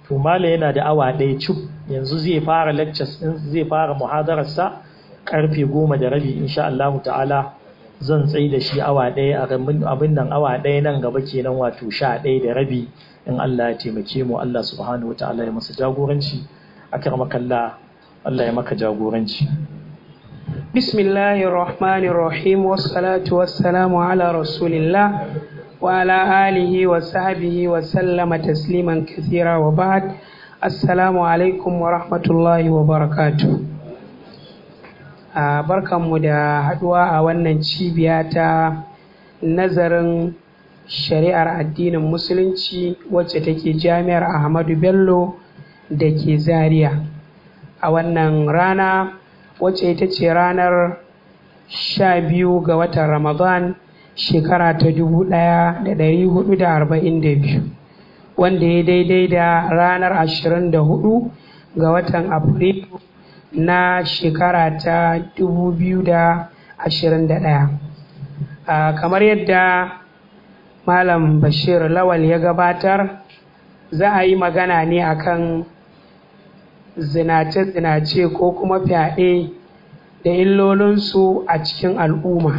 to mala yana da awa ɗaya cuk yanzu zai fara lectures din zai fara muhadararsa karfe goma da rabi insha Allah ta'ala zan tsaye da shi awa ɗaya a abin nan awa ɗaya nan gaba kenan wato sha ɗaya da rabi in Allah ya taimake mu Allah subhanahu wataala ya masa jagoranci akramakallah Allah ya maka jagoranci bismillahir rahmanir rahim wassalatu wassalamu ala rasulillah wa ala alihi wa sahbihi wa sallama tasliman kathira wa ba'd assalamu alaikum wa rahmatullahi wa barakatuh a barkanmu da haduwa a wannan cibiya ta nazarin shari'ar addinin musulunci wacce take jami'ar ahmadu bello da ke zaria a wannan rana wacce ita ce ranar sha biyu ga watan ramadan shekara ta dubu ɗaya da ɗari hudu da arba'in da biyu wanda ya daidai da ranar ashirin da hudu ga watan afrilu na shekara ta dubu biyu da ashirin da ɗaya kamar yadda malam bashir lawal ya gabatar za a yi magana ne akan zinace-zinace ko kuma fyaɗe da illolinsu a cikin al'umma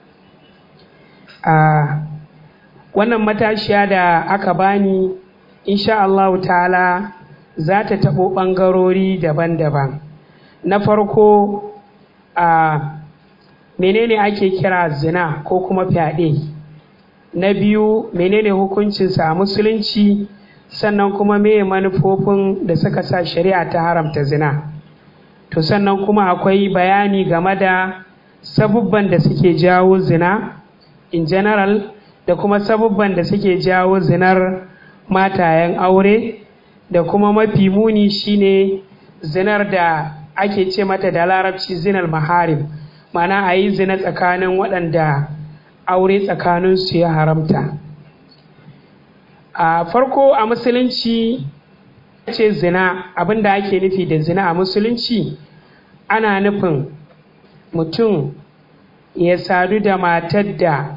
a wannan matashiya da aka bani insha Allah ta'ala za ta taɓo ɓangarori daban-daban na farko a menene ake kira zina ko kuma fyaɗe na biyu menene hukuncinsa a musulunci sannan kuma meye manufofin da suka sa shari'a ta haramta zina to sannan kuma akwai bayani game da sabubban da suke jawo zina in general da kuma sabubban da suke jawo zinar matayen aure da kuma mafi muni shine zinar da ake ce mata da larabci zinar maharim mana a yi zina tsakanin waɗanda aure tsakaninsu ya haramta a farko a musulunci ce zina abinda ake nufi da zina a musulunci ana nufin mutum ya sadu da matar da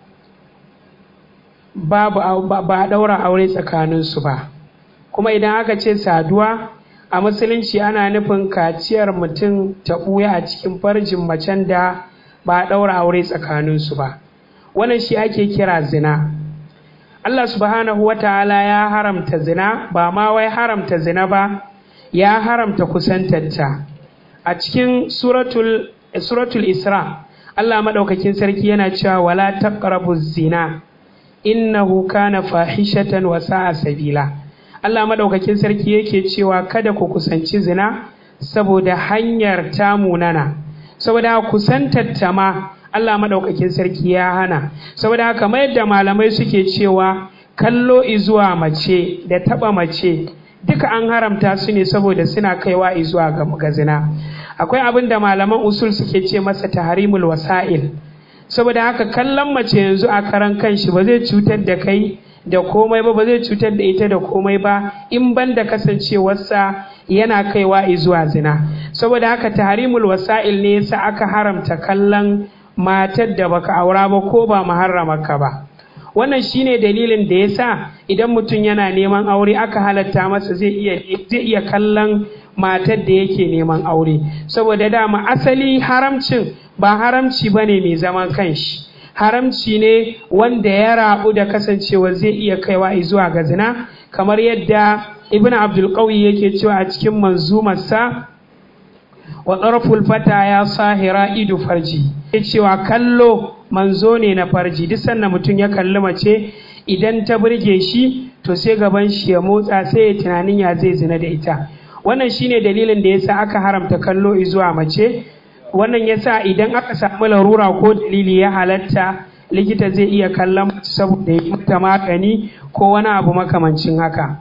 babu ba a ɗaura aure tsakaninsu ba kuma idan aka ce saduwa a musulunci ana nufin kaciyar mutum ta ɓuya a cikin farjin macen da ba a ɗaura aure tsakaninsu ba wannan shi ake kira zina Allah subhanahu wa ta'ala ya haramta zina ba ma wai haramta zina ba ya haramta kusantarta a cikin suratul, suratul isra Allah maɗaukakin sarki yana cewa wala taqrabu zina innahu kana fahishatan wa sa'a sabila Allah maɗaukakin sarki yake cewa kada ku kusanci zina saboda hanyar tamunana saboda kusantar ta ma Allah maɗaukakin sarki ya hana saboda haka kamar yadda malamai suke cewa kallo izuwa mace da taɓa mace duka an haramta su ne saboda suna kaiwa izuwa ga zina akwai abin da malaman usul suke ce masa tahrimul wasa'il saboda haka kallon mace yanzu a karan kanshi ba zai cutar da kai da komai ba ba zai cutar da ita da komai ba in ban da kasancewarsa yana kaiwa izuwa zina saboda haka tahrimul wasa'il ne yasa aka haramta kallon matar da baka aura ba ko ba muharramarka ba wannan shine dalilin da yasa idan mutum yana neman aure aka halatta masa zai iya zai iya kallon matar da yake neman aure saboda dama asali haramcin ba haramci bane mai zaman kanshi haramci ne wanda ya rabu da kasancewa zai iya kaiwa zuwa ga zina kamar yadda ibn abdul qawi yake cewa a cikin manzumarsa wa tsarful fata ya sahira idu farji ya cewa kallo manzo ne na farji duk sanda mutum ya kalli mace idan ta burge shi to sai gaban shi ya motsa sai ya tunanin ya zai zina da ita wannan shine dalilin da yasa aka haramta kallo zuwa mace wannan yasa idan aka samu larura ko dalili ya halatta likita zai iya kallon mace saboda ya mata magani ko wani abu makamancin haka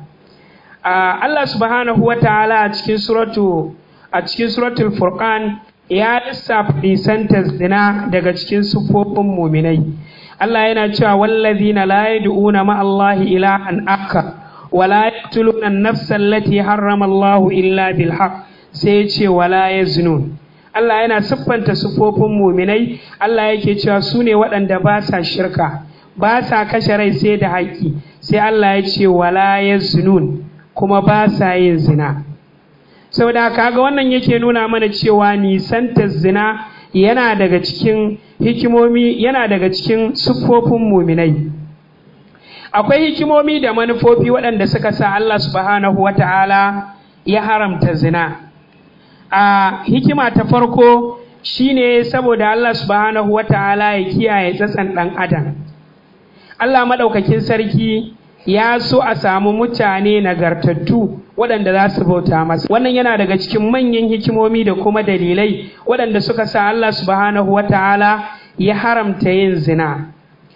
Allah subhanahu wa ta'ala a cikin suratu a cikin suratul furqan ya lissafa nisantar zina daga cikin sufofin muminai Allah yana cewa wallazina la yad'una ma Allahi ilahan aka wala yaqtuluna an-nafsa allati harrama Allahu illa bil haqq sai ce wala yaznun Allah yana siffanta sufofin muminai Allah yake cewa su ne waɗanda ba sa shirka ba sa kashe rai sai da haƙƙi sai Allah ya ce wala yaznun kuma ba sa yin zina saboda kaga wannan yake nuna mana cewa nisantar zina yana daga cikin hikimomi yana daga cikin siffofin muminai akwai hikimomi da manufofi waɗanda suka sa Allah subhanahu wata'ala ya haramta zina a hikima ta farko shine saboda Allah subhanahu wata'ala ya kiyaye tsatsan ɗan adam Allah maɗaukakin sarki ya so a samu mutane nagartattu waɗanda za su bauta masa wannan yana daga cikin manyan hikimomi da kuma dalilai waɗanda suka sa Allah subhanahu wata'ala ya haramta yin zina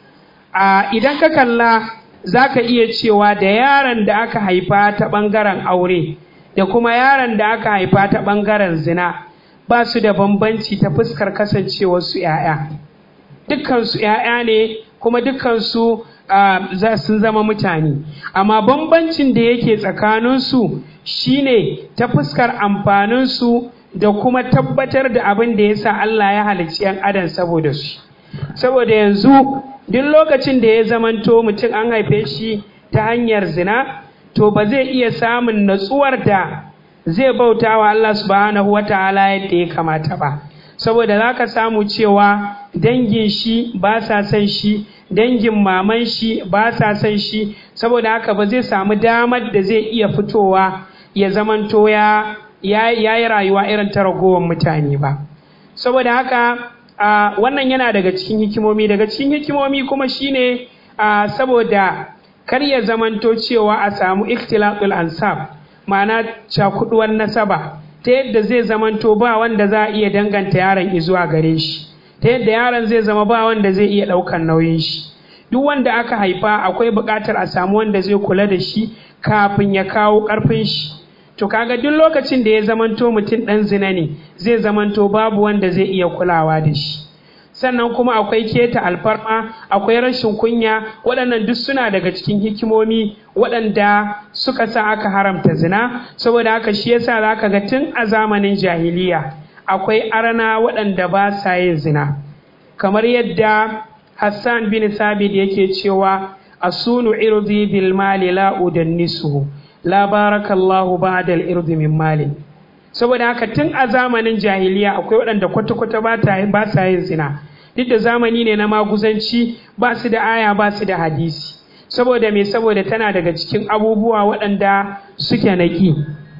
a idan ka kalla za ka iya cewa da yaron da aka haifa ta ɓangaren aure da kuma yaron da aka haifa ta ɓangaren zina ba su da bambanci ta fuskar kasancewarsu 'ya'ya dukkansu 'ya'ya ne kuma dukkansu uh, sun zama mutane amma bambancin da yake tsakaninsu shine ta fuskar amfaninsu da kuma tabbatar da abin da ya sa Allah ya halicci 'yan adam saboda su saboda yanzu duk lokacin da ya zamanto mutum an haife shi ta hanyar zina to ba zai iya samun natsuwar da zai bauta wa Allah subhanahu wa ta'ala yadda ya kamata ba saboda za ka samu cewa dangin shi ba sa son shi dangin maman shi ba sa son shi saboda haka ba zai samu damar da zai iya fitowa ya zamanto ya yi rayuwa irin ta ragowar mutane ba saboda haka uh, wannan yana daga cikin hikimomi daga cikin hikimomi kuma shine uh, saboda kar ya zamanto cewa a samu ikhtilatul ansab ma'ana cakuduwar nasaba ta yadda zai zamanto ba wanda za a iya danganta yaron izuwa gare shi ta yadda yaron zai zama ba wanda zai iya ɗaukar nauyin shi duk wanda aka haifa akwai buƙatar a samu wanda zai kula da shi kafin ya kawo ƙarfin shi to kaga duk lokacin da ya zamanto mutum ɗan zina ne zai zamanto babu wanda zai iya kulawa da shi sannan kuma akwai keta alfarma akwai rashin kunya waɗannan duk suna daga cikin hikimomi waɗanda suka sa aka haramta zina saboda haka shi yasa za ka ga tun a zamanin jahiliya akwai arana waɗanda ba sa yin zina kamar yadda hassan bin sabit yake cewa asunu irdi bil mali la udannisuhu la barakallahu ba'da al irdi min mali saboda haka tun a zamanin jahiliya akwai waɗanda kwata-kwata ba sa yin zina duk da zamani ne na maguzanci ba su da aya ba su da hadisi saboda me saboda tana daga cikin abubuwa waɗanda suke naƙi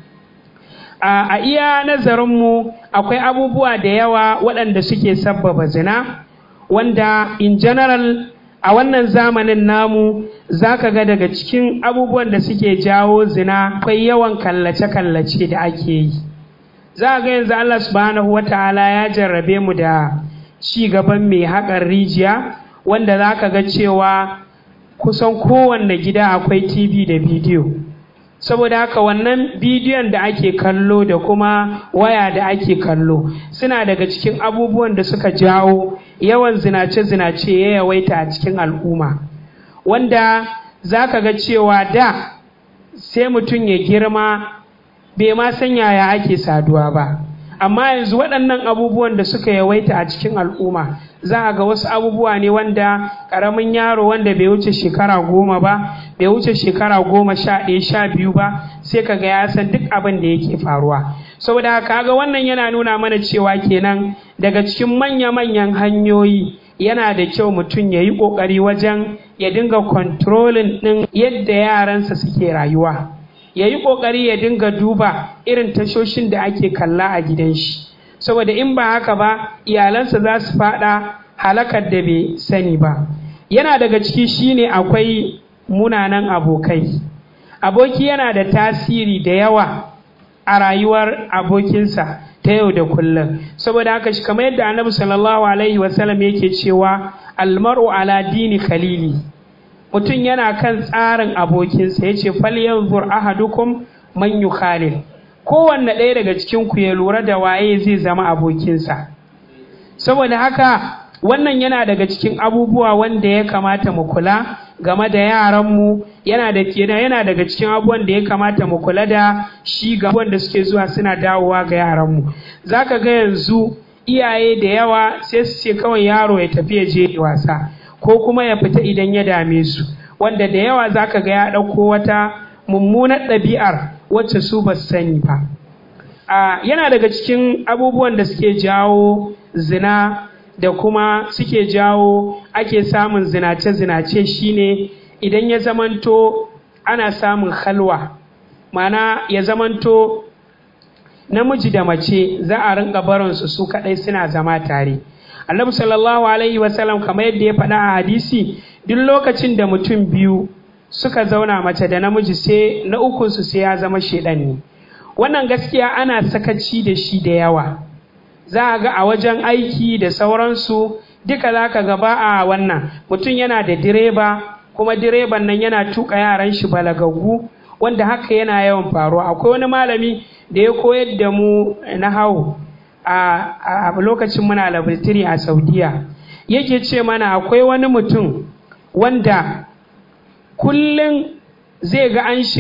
a iya nazarinmu akwai abubuwa da yawa waɗanda suke sabbaba zina wanda in general a wannan zamanin namu za ka ga daga cikin abubuwan da suke jawo zina akwai yawan kallace-kallace da ake yi za ga yanzu Allah subhanahu wa ta'ala ya jarrabe mu da ci gaban mai haƙar rijiya wanda za ka ga cewa kusan kowanne gida akwai tv da bidiyo saboda haka wannan bidiyon da ake kallo da kuma waya da ake kallo suna daga cikin abubuwan da suka jawo yawan zinace-zinace ya yawaita a cikin al'umma wanda za ka ga cewa da sai mutum ya girma bai ma san yaya ake saduwa ba amma yanzu waɗannan abubuwan da suka yawaita a cikin al'umma za a ga wasu abubuwa ne wanda ƙaramin yaro wanda bai wuce shekara goma ba bai wuce shekara goma sha ɗaya sha biyu ba sai ka ga ya san duk abin da yake faruwa saboda haka ga wannan yana nuna mana cewa kenan daga cikin manya-manyan hanyoyi yana da kyau mutum ya yi ƙoƙari wajen ya dinga kontrolin ɗin yadda yaransa suke rayuwa ya yi ƙoƙari ya dinga duba irin tashoshin da ake kalla a gidan shi saboda in ba haka ba iyalansa za su faɗa halakar da bai sani ba yana daga ciki shine akwai munanan abokai aboki yana da tasiri da yawa a rayuwar abokinsa ta yau da kullum saboda haka shi kamar yadda annabi sallallahu alaihi wasallam yake cewa almar'u ala dini khalili mutum yana kan tsarin abokinsa ya ce falyanzur ahadukum man yukhalil kowanne ɗaya daga cikin ku ya lura da waye zai zama abokinsa saboda haka wannan yana daga cikin abubuwa wanda ya kamata mu kula game da yaranmu yana da kenan yana daga cikin abubuwan da ya kamata mu kula da shi ga wanda suke zuwa suna dawowa ga yaranmu zaka ga yanzu iyaye da yawa sai su ce kawai yaro ya tafi ya je wasa ko kuma ya fita idan ya dame su wanda da yawa zaka ga ya ɗauko wata mummunar ɗabi'ar wacce su ba sani ba yana daga cikin abubuwan da suke jawo zina da kuma suke jawo ake samun zinace-zinace shine idan ya zamanto ana samun halwa mana ya zamanto namiji da mace za a rinka barinsu su kaɗai suna zama tare annabi sallallahu alaihi wasallam kamar yadda ya faɗa a hadisi duk lokacin da mutum biyu suka zauna mace da namiji sai na ukunsu sai ya zama shaidan ne wannan gaskiya ana sakaci da shi da yawa za a ga a wajen aiki da sauransu duka za ka gaba a wannan mutum yana da direba kuma direban nan yana tuka yaran shi balagaggu wanda haka yana yawan faruwa akwai wani malami da ya koyar da mu na hau a lokacin muna labartiri a saudiya yake ce mana akwai wani mutum wanda kullum zai ga an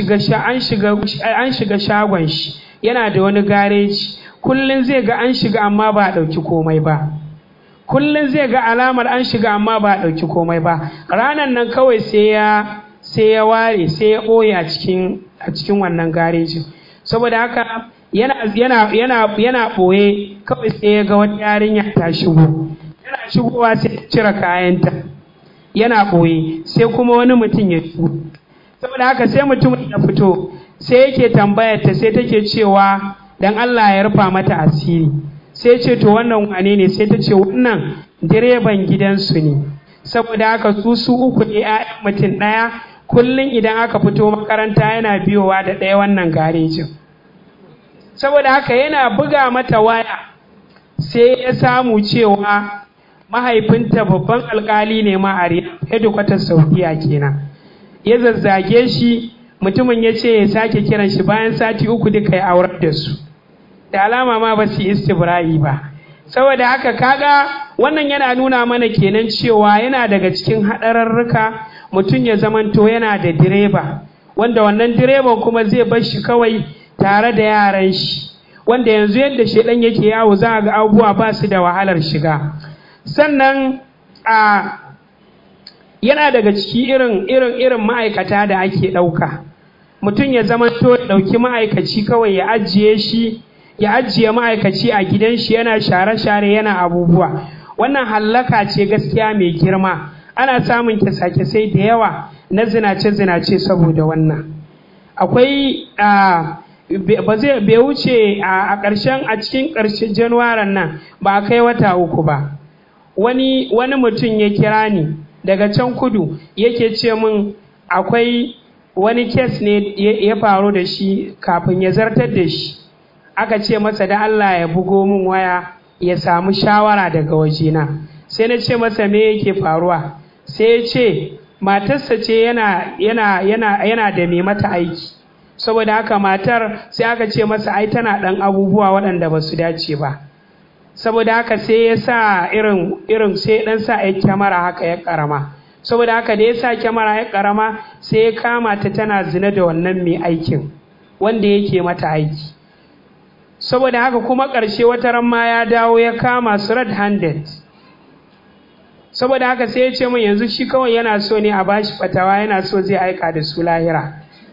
shiga shagon shi yana da wani gareji kullum zai ga an shiga amma ba a ɗauki komai ba kullum zai ga alamar an shiga amma ba a ɗauki komai ba ranar nan kawai sai ya sai ya ware sai ya ɓoye a cikin a cikin wannan garejin saboda haka yana yana yana yana ɓoye kawai sai ya ga wata yarinya ta shigo yana shigowa sai ya cire kayanta yana ɓoye sai kuma wani mutum ya shigo saboda haka sai mutumin ya fito sai yake tambayar ta sai take cewa dan Allah ya rufa mata asiri sai ce to wannan wane ne sai ta ce wannan direban gidansu ne saboda haka su su uku ne 'ya'yan mutum ɗaya kullum idan aka fito makaranta yana biyowa da ɗaya wannan garejin saboda haka yana buga mata waya sai ya samu cewa mahaifinta babban alkali ne ma a hedikwatar saudiya kenan ya zazzage shi mutumin ya ce ya sake kiran shi bayan sati uku duka ya aurar da su da alama ma ba su istibra'i ba saboda haka kaga wannan yana nuna mana kenan cewa yana daga cikin haɗararruka mutum ya zamanto yana da direba wanda wannan direban kuma zai bar shi kawai tare da yaran shi wanda yanzu yadda shaidan yake yawo za a ga abubuwa ba su da wahalar shiga sannan a yana daga ciki irin irin irin ma'aikata da ake ɗauka mutum ya zamanto ya ɗauki ma'aikaci kawai ya ajiye shi ya ajiye ma'aikaci a gidan shi yana share-share yana abubuwa wannan hallaka ce gaskiya mai girma ana samun kyasa-kyasai da yawa na zinace-zinace saboda wannan akwai ba zai bai wuce a ƙarshen a cikin ƙarshen januwaran nan ba a kai wata uku ba wani wani mutum ya kira ni daga can kudu yake ce min akwai wani kes ne ya faru da shi kafin ya zartar da shi aka ce masa da Allah ya bugo min waya ya samu shawara daga wajena sai na ce masa me yake faruwa sai ya ce matarsa ce yana yana yana yana da mai mata aiki saboda haka matar sai aka ce masa ai tana ɗan abubuwa waɗanda ba su dace ba saboda haka sai ya sa irin irin sai ɗan sa ya kyamara haka ya ƙarama saboda haka da ya sa kyamara ya ƙarama sai ya kama ta tana zina da wannan mai aikin wanda yake mata aiki saboda haka kuma ƙarshe wata ran ma ya dawo ya kama su red handed saboda haka sai ya ce min yanzu shi kawai yana so ne a bashi fatawa yana so zai aika da su lahira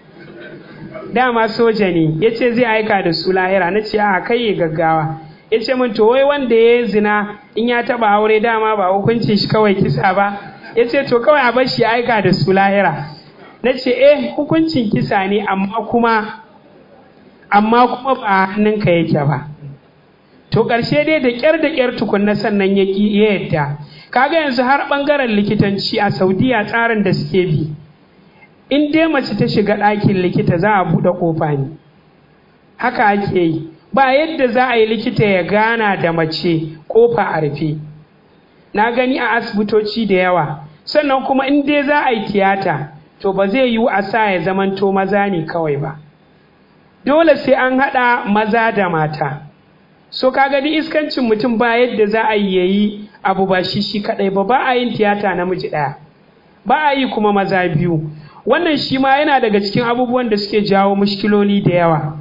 dama soja ne ya ce zai aika da su lahira na ce a kai ya gaggawa ya ce min to wai wanda ya zina in ya taba aure dama ba hukuncin shi kawai kisa ba ya ce to kawai a bar shi aika da su lahira na ce eh hukuncin kisa ne amma kuma amma kuma ba a hannunka yake ba to ƙarshe dai da ƙyar da ƙyar tukunna sannan ya yadda kaga yanzu har ɓangaren likitanci a saudiya tsarin da suke bi in dai mace ta shiga ɗakin likita za a buɗe ƙofa ne haka ake yi ba yadda za a yi likita ya gana da mace ƙofa a rufe na gani a asibitoci da yawa sannan kuma in dai za a yi tiyata to ba zai yiwu a sa ya zamanto maza ne kawai ba dole sai an haɗa maza da mata so kaga duk iskancin mutum ba yadda za a yi yayi abu ba shi shi kaɗai ba ba a yin tiyata namiji ɗaya ba a yi kuma maza biyu wannan shi ma yana daga cikin abubuwan da suke jawo mushkiloli da yawa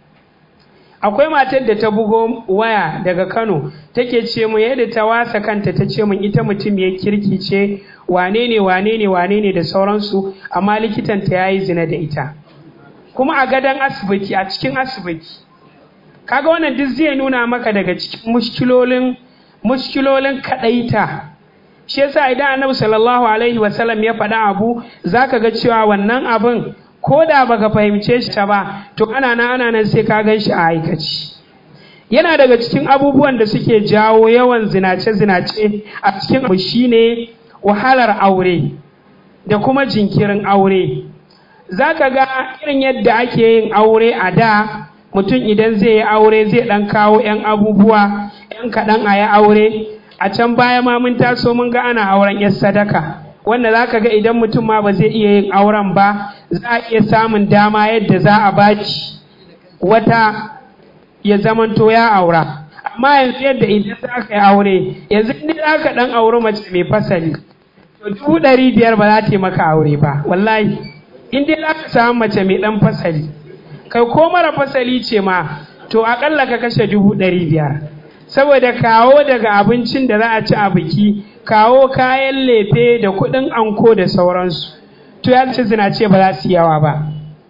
akwai matar da ta bugo waya daga kano take ce mun yadda ta wasa kanta ta ce mun ita mutum ya kirki ce wane ne wane ne wane ne da sauransu amma likitanta ya yi zina da ita kuma a gadon asibiti a cikin asibiti kaga wannan duk zai nuna maka daga cikin mushkilolin mushkilolin kadaita shi yasa idan annabi sallallahu alaihi wasallam ya faɗa abu zaka ga cewa wannan abin ko da baka fahimce shi ta ba to ana nan ana nan sai ka gan shi a aikaci yana daga cikin abubuwan da suke jawo yawan zinace-zinace a cikin abu shine wahalar aure da kuma jinkirin aure za ka ga irin yadda ake yin aure a da mutum idan zai yi aure zai ɗan kawo 'yan abubuwa 'yan kaɗan a yi aure a can baya ma mun taso mun ga ana auren 'yan sadaka wanda za ka ga idan mutum ma ba zai iya yin auren ba za a iya samun dama yadda za a baki wata ya zamanto ya aura amma yanzu yadda idan za ka yi aure yanzu inda za ka ɗan auri mace mai fasali to dubu ɗari biyar ba za ta yi maka aure ba wallahi in dai za ka samu mace mai ɗan fasali kai ko mara fasali ce ma to aƙalla ka kashe dubu ɗari biyar saboda kawo daga abincin da za a ci a biki kawo kayan lefe da kuɗin anko da sauransu to ya ce zinace ba za su yawa ba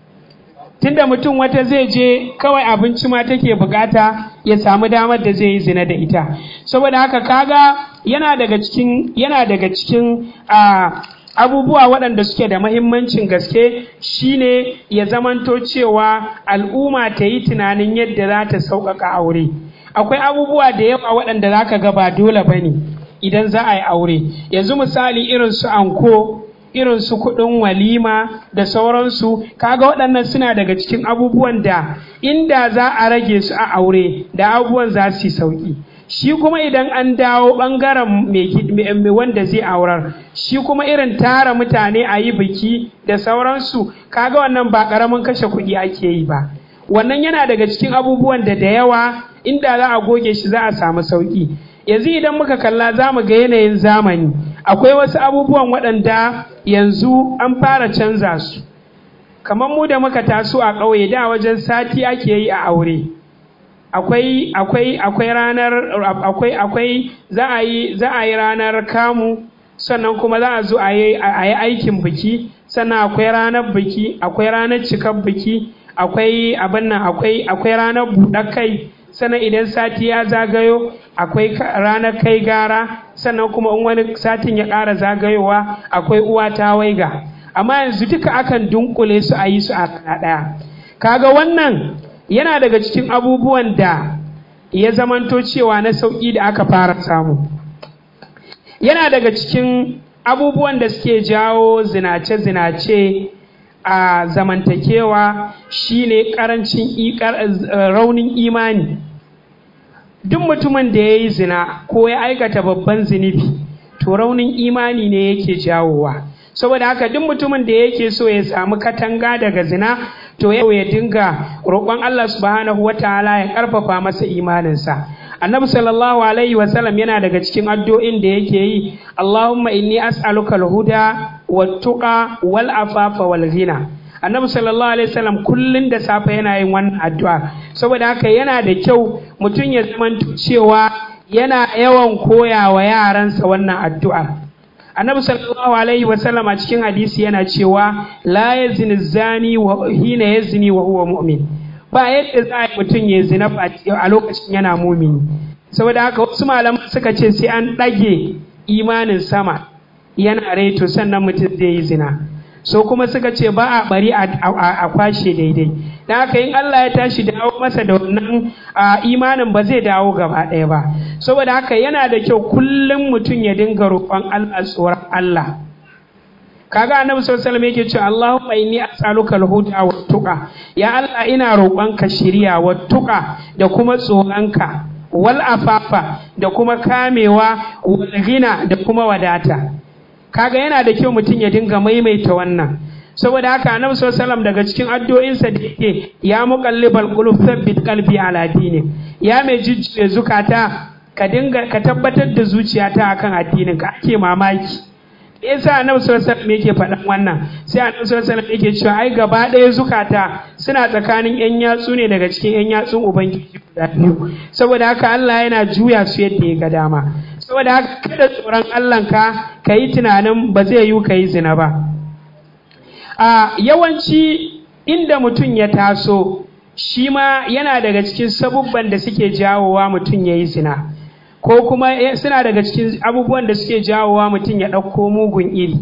tunda mutum wata zai je kawai abinci ma take bukata ya samu damar da zai yi zina da ita saboda haka kaga yana daga cikin yana daga cikin abubuwa waɗanda suke da mahimmancin gaske shine ya zamanto cewa al'umma ta yi tunanin yadda za ta sauƙaƙa aure akwai abubuwa da yawa waɗanda za ka ga ba dole ba ne idan za a yi aure yanzu misali irin su anko irin su kuɗin walima da sauransu kaga waɗannan suna daga cikin abubuwan da inda za a rage su a aure da abubuwan za su yi sauƙi shi kuma idan an dawo ɓangaren mai wanda zai aurar shi kuma irin tara mutane a yi biki da sauransu kaga wannan ba ƙaramin kashe kuɗi ake yi ba wannan yana daga cikin abubuwan da da yawa inda za a goge shi za a samu sauƙi yanzu idan muka kalla za mu ga yanayin zamani akwai wasu abubuwan waɗanda yanzu an fara canza su kamar mu da muka taso a ƙauye da wajen sati ake yi a aure akwai akwai akwai ranar akwai akwai za a yi za a yi ranar kamu sannan kuma za a zo a yi aikin biki sannan akwai ranar biki akwai ranar cikar biki akwai abin nan akwai akwai ranar buɗar kai sannan idan sati ya zagayo akwai ranar kai gara sannan kuma in wani satin ya ƙara zagayowa akwai uwa ta waiga amma yanzu duka akan dunkule su a yi su a ɗaya kaga wannan yana daga cikin abubuwan da ya zamanto cewa na sauƙi da aka fara samu yana daga cikin abubuwan da suke jawo zinace-zinace a zamantakewa shine karancin raunin imani duk mutumin da ya yi zina ko ya aikata babban zunubi to raunin imani ne yake jawowa saboda haka duk mutumin da yake so ya samu katanga daga zina to yau ya dinga roƙon Allah subhanahu wataala ya ƙarfafa masa imaninsa annabi sallallahu alaihi wasallam yana daga cikin addu'o'in da yake yi Allahumma inni as'aluka al-huda wat-tuqa wal-afafa wal-ghina annabi sallallahu alaihi wasallam kullun da safe yana yin wannan addu'a saboda haka yana da kyau mutum ya zamanto cewa yana yawan koya wa yaransa wannan addu'a annabi sallallahu alaihi wasallam a cikin hadisi yana cewa la yazni zani wa hina yazni wa huwa mu'min ba yadda za a yi mutum ya zina a lokacin yana mumini saboda haka wasu malaman suka ce sai an ɗage imanin sama yana reto sannan mutum zai yi zina so kuma suka ce ba a bari a kwashe daidai da haka in Allah ya tashi dawo masa da wannan imanin ba zai dawo gaba ɗaya ba saboda haka yana da kyau kullum mutum ya dinga roƙon Allah tsoron Allah kaga annabi sallallahu alaihi wasallam yake cewa Allahumma inni as'aluka al-huda wa tuqa ya Allah ina roƙonka shiriya wa tuqa da kuma tsoronka wal afafa da kuma kamewa wal ghina da kuma wadata kaga yana da kyau mutum ya dinga maimaita wannan saboda haka annabi sallallahu alaihi wasallam daga cikin addu'o'insa da yake ya muqallibal qulub thabbit qalbi ala dini ya mai jujjuya zukata ka dinga ka tabbatar da zuciyata akan addinin ka ake mamaki yasa annabi sallallahu alaihi wasallam yake faɗan wannan sai annabi sallallahu alaihi wasallam yake cewa ai gaba ɗaya zukata suna tsakanin yan yatsu ne daga cikin yan yatsun ubangiji guda biyu saboda haka Allah yana juya su yadda ya ga dama saboda haka kada tsoron Allah ka ka yi tunanin ba zai yi ka yi zina ba a yawanci inda mutum ya taso shi ma yana daga cikin sabubban da suke jawowa mutum ya yi zina ko kuma suna daga cikin abubuwan da suke jawowa mutum ya ɗauko mugun iri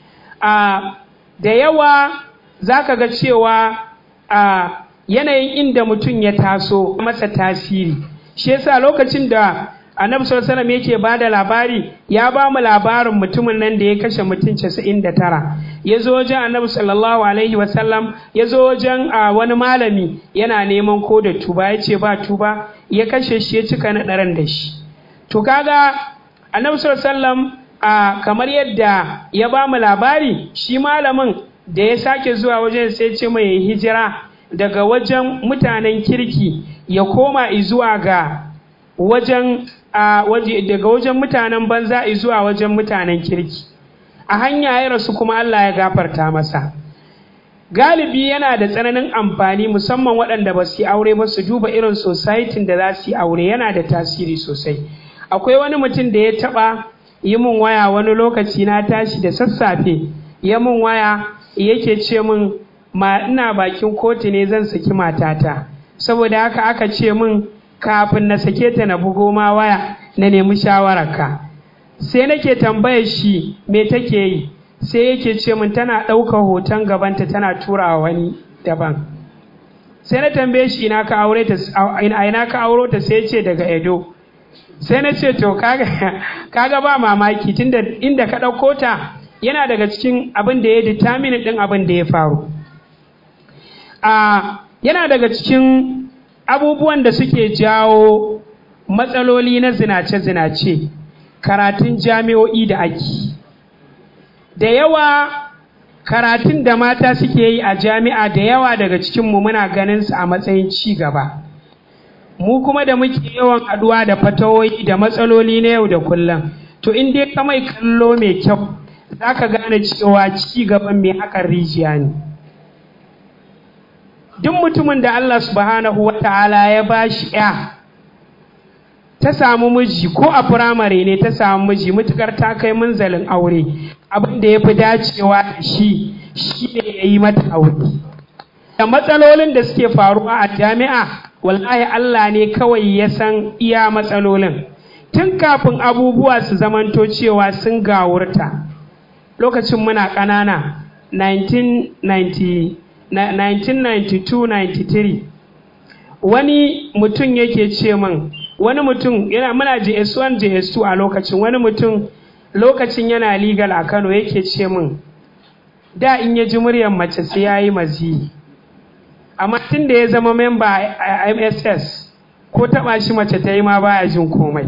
da yawa za ka ga cewa a yanayin inda mutum ya taso masa tasiri shi yasa lokacin da annabi sallallahu alaihi yake ba da labari ya ba mu labarin mutumin nan da ya kashe mutum 99 ya zo wajen annabi sallallahu alaihi wasallam ya zo wajen wani malami yana neman ko da tuba ya ce ba tuba ya kashe shi ya cika na ɗaran da shi to kaga annabi sallallahu alaihi wasallam kamar yadda ya ba mu labari shi malamin da ya sake zuwa wajen sai ce mai hijira daga wajen mutanen kirki ya koma zuwa ga wajen a waje daga wajen mutanen banza zuwa wajen mutanen kirki a hanya ya rasu kuma Allah ya gafarta masa galibi yana da tsananin amfani musamman waɗanda ba su yi aure ba su duba irin societin da za su yi aure yana da tasiri sosai akwai wani mutum da ya taɓa yi min waya wani lokaci na tashi da sassafe ya min waya yake ce min ma ina bakin kotu ne zan saki matata saboda haka aka ce min kafin na sake ta na bugo ma waya na nemi shawararka sai nake tambayar shi me take yi sai yake ce min tana ɗaukar hoton gabanta tana turawa wani daban sai na tambaye shi ina ka aure ta ina ka auro ta sai ce daga Edo sai na ce to kaga kaga ba mamaki tunda inda ka ɗauko ta yana daga cikin abin da ya determine ɗin abin da ya faru a yana daga cikin abubuwan da suke jawo matsaloli na zinace-zinace karatun jami'o'i da ake da yawa karatun da mata suke yi a jami'a da yawa daga cikinmu muna ganin su a matsayin ci gaba mu kuma da muke yawan haɗuwa da fatawoyi da matsaloli na yau da kullum to in dai ka mai kallo mai kyau za ka gane cewa ci gaban mai haƙar rijiya ne duk mutumin da Allah subhanahu wa ta'ala ya ba shi ya ta samu miji ko a firamare ne ta samu miji mutukar ta kai munzalin aure abin da ya fi dacewa da shi shi ne ya yi mata aure da matsalolin da suke faruwa a jami'a wallahi Allah ne kawai ya san iya matsalolin tun kafin abubuwa su zamanto cewa sun gawurta lokacin muna ƙanana 1990 1992-93 wani mutum yake ce min wani mutum yana muna JS1 JS2 a lokacin wani mutum lokacin yana legal a Kano yake ce min da in ya ji muryar mace sai ya yi mazi amma tun da ya zama memba a MSS ko taba shi mace ta yi ma baya jin komai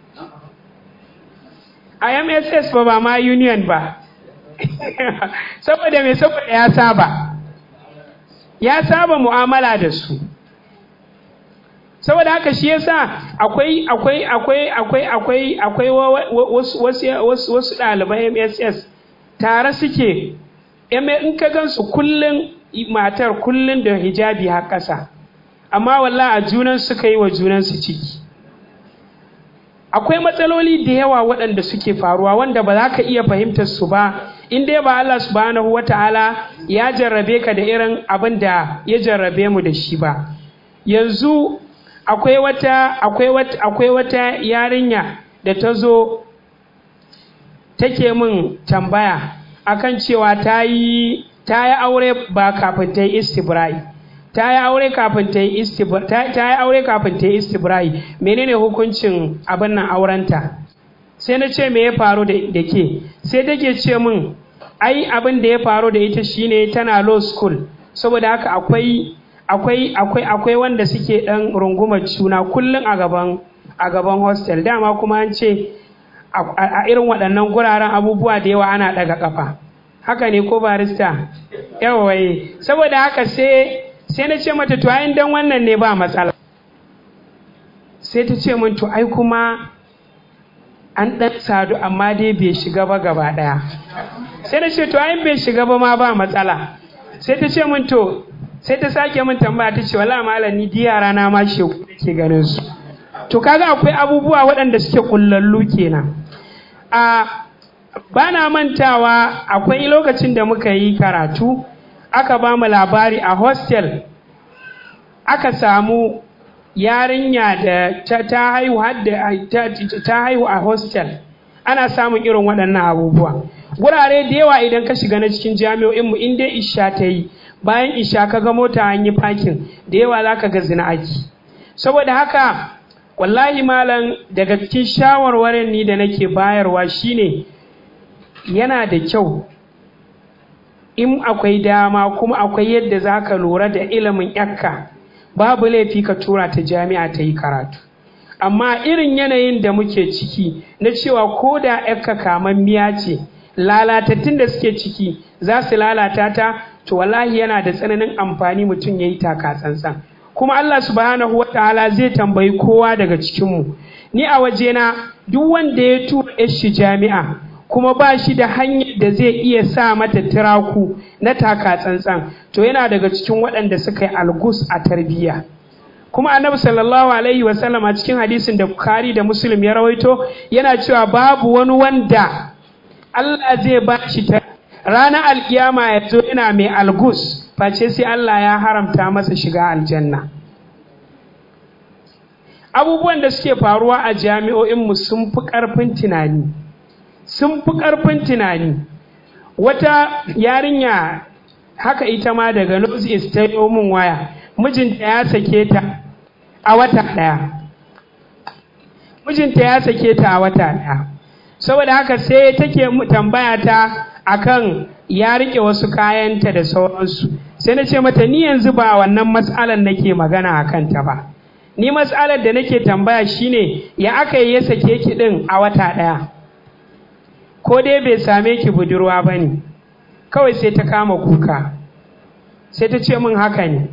a MSS ba ba ma union ba saboda mai saboda ya saba ya saba mu'amala da su saboda haka shi yasa akwai akwai akwai akwai akwai akwai wasu wasu wasu ɗaliban MSS tare suke in ka gansu kullun matar kullun da hijabi har ƙasa amma walla a junan suka yi wa junan su ciki akwai matsaloli da yawa waɗanda suke faruwa wanda ba za ka iya fahimtar su ba in dai ba Allah subhanahu wata'ala ya jarrabe ka da irin abin da ya jarrabe mu da shi ba yanzu akwai wata akwai wata akwai wata yarinya da ta zo take min tambaya akan cewa ta yi ta yi aure ba kafin ta yi istibra'i ta yi aure kafin ta yi istibra'i ta yi aure kafin ta yi istibra'i menene hukuncin abin nan aurenta sai na ce me ya faru da ke sai take ce min ai abin da ya faru da ita shine tana law school saboda haka akwai akwai akwai akwai wanda suke dan rungumar juna kullum a gaban a gaban hostel dama kuma an ce a irin waɗannan guraren abubuwa da yawa ana ɗaga ƙafa haka ne ko barista yawaye saboda haka sai sai na ce mata to ayin dan wannan ne ba matsala sai ta ce min to ai kuma an ɗan sadu amma dai bai shiga ba gaba ɗaya sai na ce to ayin bai shiga ba ma ba matsala sai ta ce min to sai ta sake min tambaya ta ce wala malam ni yara na ma shegu ke ganin su to kaga akwai abubuwa waɗanda suke kullallu kenan a bana mantawa akwai lokacin da muka yi karatu aka ba mu labari a hostel aka samu yarinya da ta, ta haihu hadda ta, ta haihu a hostel ana samun irin waɗannan abubuwa gurare da yawa idan ka shiga na cikin jami'o'inmu in dai isha ta yi bayan isha ka ga mota an yi fakin da yawa za ka ga zina aiki saboda haka wallahi malam daga cikin shawarwarin ni da nake bayarwa shine yana da kyau in akwai dama kuma akwai yadda za ka lura da ilimin yakka babu laifi ka tura ta jami'a ta yi karatu amma irin yanayin da muke ciki na cewa ko da yakka kamammiya ce lalatattun da suke ciki za su lalata ta to wallahi yana da tsananin amfani mutum ya yi taka tsantsan kuma Allah subhanahu wa ta'ala zai tambayi kowa daga cikinmu ni a wajena duk wanda ya tura shi jami'a kuma ba shi da hanyar da zai iya sa mata tiraku na taka tsantsan to yana daga cikin waɗanda suka yi algus a tarbiyya kuma annabi sallallahu alaihi wasallam a cikin hadisin da bukhari da muslim ya rawaito yana cewa babu wani wanda Allah zai ba shi ta ranar alkiyama ya zo yana mai algus face sai Allah ya haramta masa shiga aljanna abubuwan da suke faruwa a jami'o'inmu sun fi ƙarfin tunani sun fi ƙarfin tunani wata yarinya haka ita ma daga north east ta yi min waya mijinta ya sake ta a wata ɗaya mijinta ya sake ta a wata ɗaya saboda haka sai take tambaya ta akan ya rike wasu kayanta da sauransu sai na ce mata ni yanzu ba wannan matsalar nake magana a kanta ba ni matsalar da nake tambaya shine ya aka yi ya sake ki din a wata ɗaya ko dai bai same ki budurwa ba ne kawai sai ta kama kuka sai ta ce min haka ne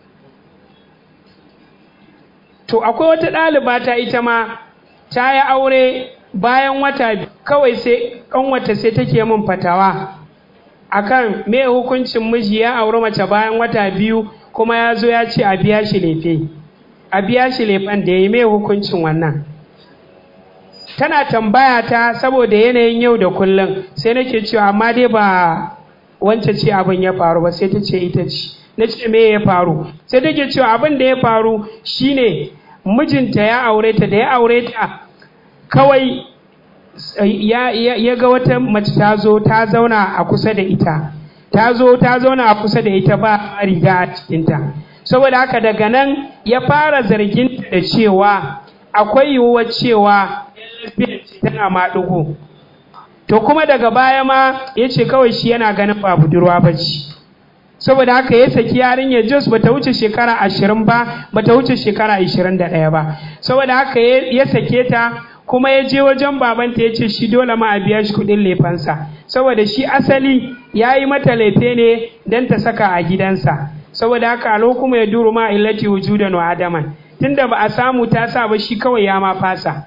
to akwai wata ɗaliba ta ita ma ta yi aure bayan wata kawai sai ƙanwata sai take min fatawa akan me hukuncin miji ya auri mace bayan wata biyu kuma ya zo ya ce a biya shi lefe a biya shi lefen da ya yi me hukuncin wannan tana tambaya ta saboda yanayin yau da kullum sai nake cewa amma dai ba wance ce abin ya faru ba sai ta ce ita ce na ce me ya faru sai take cewa abin da ya faru shine mijinta ya aure ta da ya aure ta kawai ya, ya, ya ga wata mace ta zo ta zauna a kusa da ita ta zo ta zauna a kusa da ita ba riga a cikinta saboda haka daga nan ya fara zargin da cewa akwai yiwuwar cewa tana maɗugo to kuma daga baya ma ya ce kawai shi yana ganin ba budurwa ba ce saboda haka ya saki yarinyar jos ba ta wuce shekara ashirin ba ba ta wuce shekara ashirin da ɗaya ba saboda haka ya sake ta kuma ya je wajen babanta ya ce shi dole ma a biya shi kuɗin lefansa saboda shi asali ya yi mata lefe ne don ta saka a gidansa saboda haka alo kuma ya duru ma illati wujudan wa adaman tunda ba a samu ta sa ba shi kawai ya ma fasa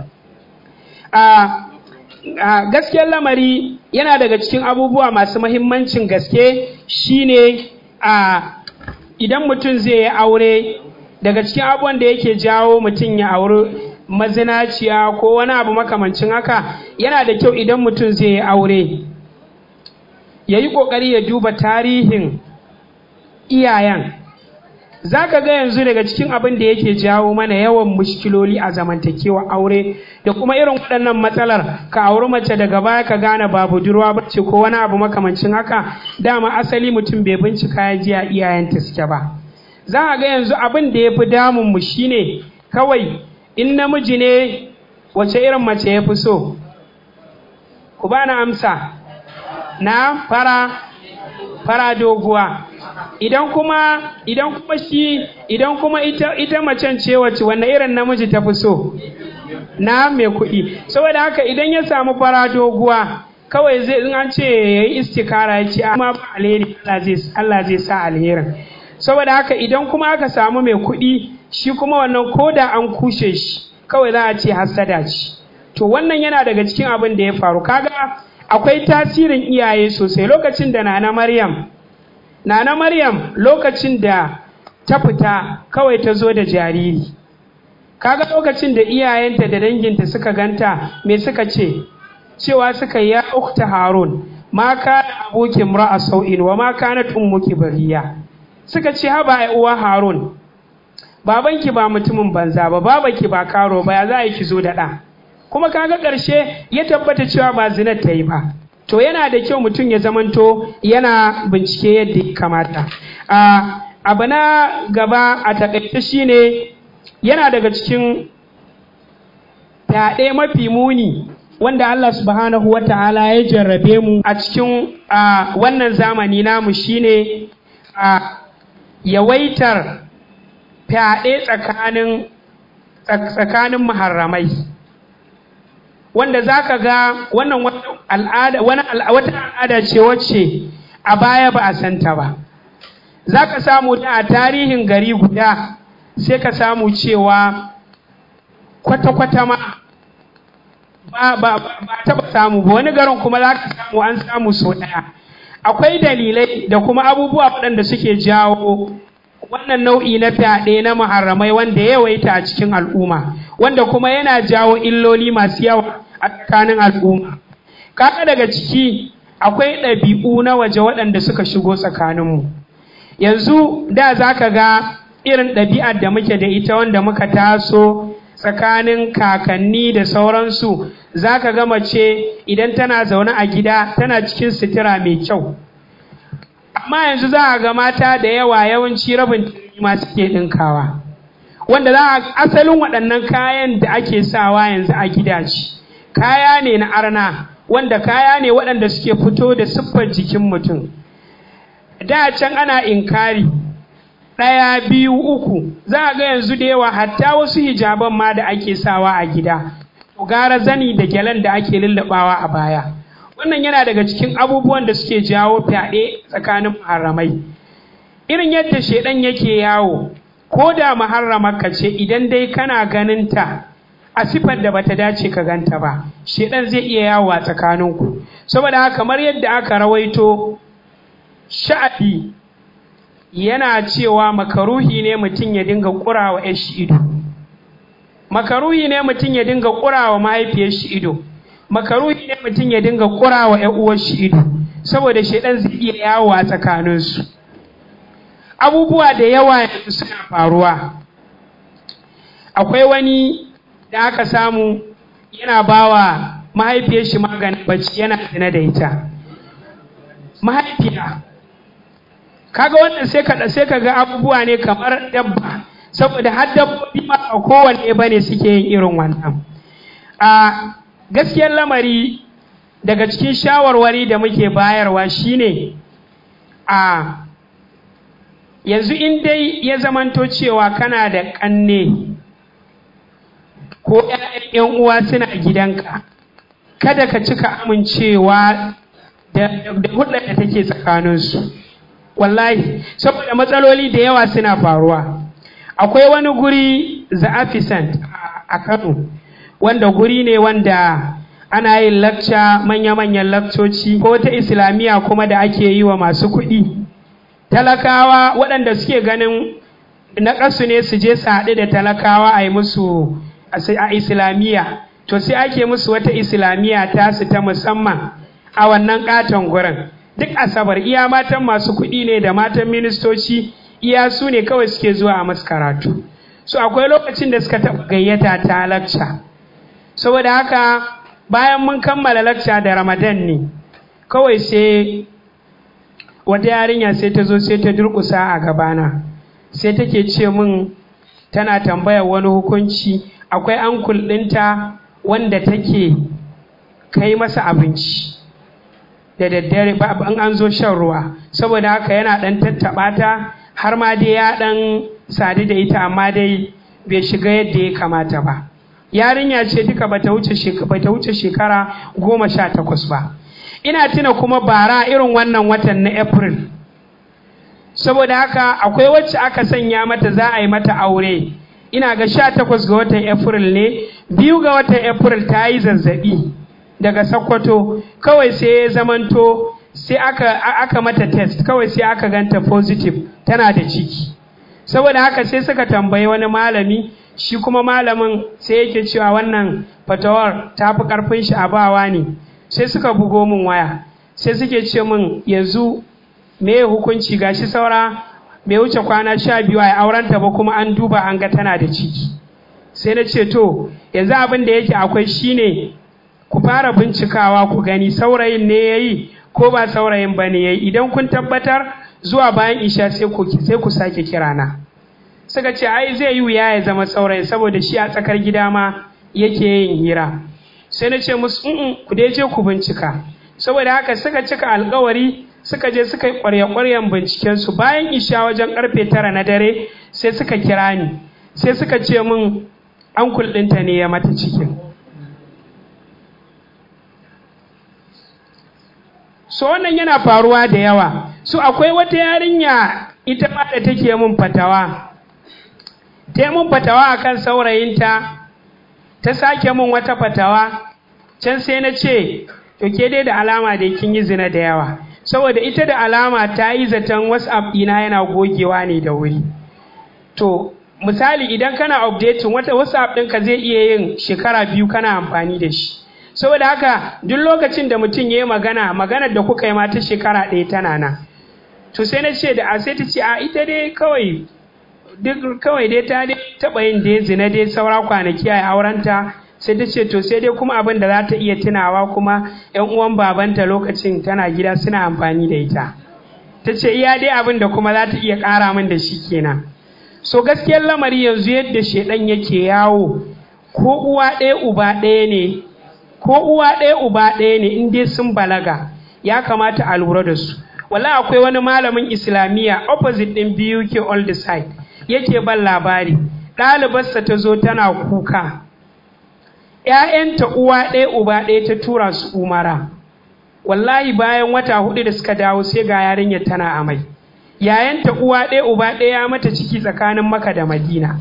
a gaskiyar lamari yana daga cikin abubuwa masu mahimmancin gaske shine a idan mutum zai yi aure daga cikin abubuwan da yake jawo mutum ya auri mazinaciya ko wani abu makamancin haka yana da kyau idan mutum zai yi aure ya yi ƙoƙari ya duba tarihin iyayen za ka ga yanzu daga cikin abin da yake jawo mana yawan mushkiloli a zamantakewa aure da kuma irin waɗannan matsalar ka auri mace daga baya ka gane ba budurwa ba ce ko wani abu makamancin haka dama asali mutum bai bincika ya ji a iyayenta suke ba za a ga yanzu abin da ya fi damun mu shine kawai in namiji ne wace irin mace ya fi so ku bani amsa na fara fara doguwa idan kuma idan kuma shi idan kuma ita ita macen ce wacce wanne irin namiji ta fi so na mai kuɗi saboda haka idan ya samu fara doguwa kawai zai in an ce yayi istikara ya ce amma ba alheri Allah zai sa alherin saboda haka idan kuma aka samu mai kuɗi shi kuma wannan koda an kushe shi kawai za a ce hassada ce to wannan yana daga cikin abin da ya faru kaga akwai tasirin iyaye sosai lokacin da nana maryam nana maryam lokacin da ta fita kawai ta zo da jariri kaga lokacin da iyayenta da danginta suka ganta me suka ce cewa suka ya ukta harun ma kana abuki imra'a sau'in wa ma kanat ummuki bariya suka ce haba ai uwa harun babanki ba mutumin banza ba babanki ba karo ba ya za a yi ki zo da ɗa kuma kaga ƙarshe ya tabbata cewa ba zinar ta yi ba to yana da kyau mutum ya zamanto yana bincike yadda ya kamata abu na gaba a takaice shine yana daga cikin fyaɗe mafi muni wanda Allah subhanahu wa ta'ala ya jarrabe mu a cikin wannan zamani namu shine a yawaitar fyaɗe tsakanin tsakanin maharramai wanda za ka ga wannan wata al'ada ce wacce a baya ba a santa ba za ka samu da a tarihin gari guda sai ka samu cewa kwata-kwata ma ba ba ba taɓa samu ba wani garin kuma za ka samu an samu sau ɗaya akwai dalilai da kuma abubuwa waɗanda suke jawo wannan nau'i na fyaɗe na muharramai wanda ya yawaita a cikin al'umma wanda kuma yana jawo illoli masu yawa a tsakanin al'umma kaka daga ciki akwai ɗabi'u na waje waɗanda suka shigo tsakaninmu yanzu da za ka ga irin ɗabi'ar da muke da ita wanda muka taso tsakanin kakanni da sauransu za ka ga mace idan tana zaune a gida tana cikin sutura mai kyau amma yanzu za a ga mata da yawa yawanci rabin ma suke ɗinkawa wanda za a asalin waɗannan kayan da ake sawa yanzu a gidaje kaya ne na arna wanda kaya ne waɗanda suke fito da siffar jikin mutum da can ana inkari ɗaya biyu uku za a ga yanzu da yawa hatta wasu hijaban ma da ake sawa a gida gara zani da gyalen da ake lullabawa a baya wannan yana daga cikin abubuwan da suke jawo fyaɗe tsakanin muharramai irin yadda shaidan yake yawo ko da muharramarka ce idan dai kana ganinta a sifar da bata dace ka ganta ba shaidan zai iya yawo a tsakaninku saboda haka kamar yadda aka rawaito sha'abi yana cewa makaruhi ne mutum ya dinga ƙurawa ya shi ido makaruhi ne mutum ya dinga ƙurawa mahaifiyar shi ido makaruhi ne mutum ya dinga ƙurawa ‘yan uwar shi ido saboda shaidan zai iya yawo a tsakaninsu abubuwa da yawa yanzu suna faruwa akwai wani da aka samu yana bawa mahaifiyar shi maganin bacci yana zina da ita mahaifiya kaga wannan sai ka sai ka ga abubuwa ne kamar dabba saboda har dabbobi ma a kowanne bane suke yin irin wannan a gaskiyar lamari daga cikin shawarwari da muke bayarwa shine a yanzu in dai ya zamanto cewa kana da ƙanne ko ‘yan uwa suna gidanka kada ka cika amincewa da hulɗar da take tsakaninsu wallahi saboda matsaloli da yawa suna faruwa akwai wani guri za'afisant a kano wanda guri ne wanda ana yin lakca manya-manyan lakcoci ko ta islamiyya kuma da ake yi wa masu kuɗi talakawa waɗanda suke ganin na ƙasu ne su je su haɗu da talakawa a yi musu a islamiyya to sai ake musu wata islamiyya tasu ta musamman a wannan ƙaton gurin duk asabar iya matan masu kuɗi ne da matan ministoci iya su ne kawai suke zuwa a masu karatu so akwai lokacin da suka taɓa gayyata ta lakca saboda haka bayan mun kammala lakca da ramadan ne kawai sai wata yarinya sai ta zo sai ta durƙusa a gabana sai take ce min tana tambayar wani hukunci akwai ankul ɗinta wanda take kai masa abinci da daddare ba an an zo shan ruwa saboda haka yana ɗan tattaɓa ta har ma dai ya ɗan sadu da ita amma dai bai shiga yadda ya kamata ba yarinya ce duka bata wuce bata wuce shekara goma sha takwas ba ina tuna kuma bara irin wannan watan na april saboda haka akwai wacce aka sanya mata za a yi mata aure ina ga sha takwas ga watan april ne biyu ga watan april ta yi zazzabi daga Sokoto kawai sai ya zamanto sai aka, aka mata test kawai sai aka ganta positive tana da ciki saboda haka sai suka tambayi wani malami shi kuma malamin sai yake cewa wannan fatawar ta fi karfin shi a bawa ne sai suka bugo min waya sai suke ce min yanzu me hukunci gashi saura bai wuce kwana sha biyu a aurenta ba kuma an duba an ga tana da ciki sai na ce to yanzu abin da yake akwai shine ku fara bincikawa ku gani saurayin ne ya yi ko ba saurayin ba ne ya yi idan kun tabbatar zuwa bayan isha sai ku sai ku sake kirana suka ce ai zai yi wuya ya zama saurayi saboda shi a tsakar gida ma yake yin hira sai na ce musu in ku dai je ku bincika saboda haka suka cika alkawari suka je suka yi ƙwarya-ƙwaryan binciken su bayan isha wajen karfe tara na dare sai suka kira ni sai suka ce min an ɗinta ne ya mata cikin so wannan yana faruwa da yawa so akwai wata yarinya ita ma da take mun fatawa ta mun fatawa akan saurayinta ta sake mun wata fatawa can sai na ce to ke dai da alama da kin yi zina da yawa saboda ita da alama ta yi zaton whatsapp ɗina yana gogewa ne da wuri to misali idan kana updating wata whatsapp ɗinka zai iya yin shekara biyu kana amfani da shi saboda haka duk lokacin da mutum ya yi magana maganar da kuka yi ma ta shekara ɗaya tana nan to sai na ce da a sai ta ce a ita dai kawai duk kawai dai ta dai taɓa yin dai zina dai saura kwanaki a aurenta sai ta ce to sai dai kuma abin da za ta iya tunawa kuma yan uwan babanta lokacin tana gida suna amfani da ita ta ce iya dai abin da kuma za ta iya ƙara min da shi kenan so gaskiyar lamari yanzu yadda shedan yake yawo ko uwa ɗaya uba ɗaya ne ko uwa ɗaya uba ɗaya ne in dai sun balaga ya kamata a lura da su wala akwai wani malamin islamiyya opposite ɗin biyu ke all the side yake ban labari ɗalibarsa ta zo tana kuka ‘ya'yanta uwa ɗaya uba ɗaya ta tura su umara wallahi bayan wata hudu da suka dawo sai ga yarinyar tana amai yayanta uwa ɗaya uba ɗaya mata ciki tsakanin maka da madina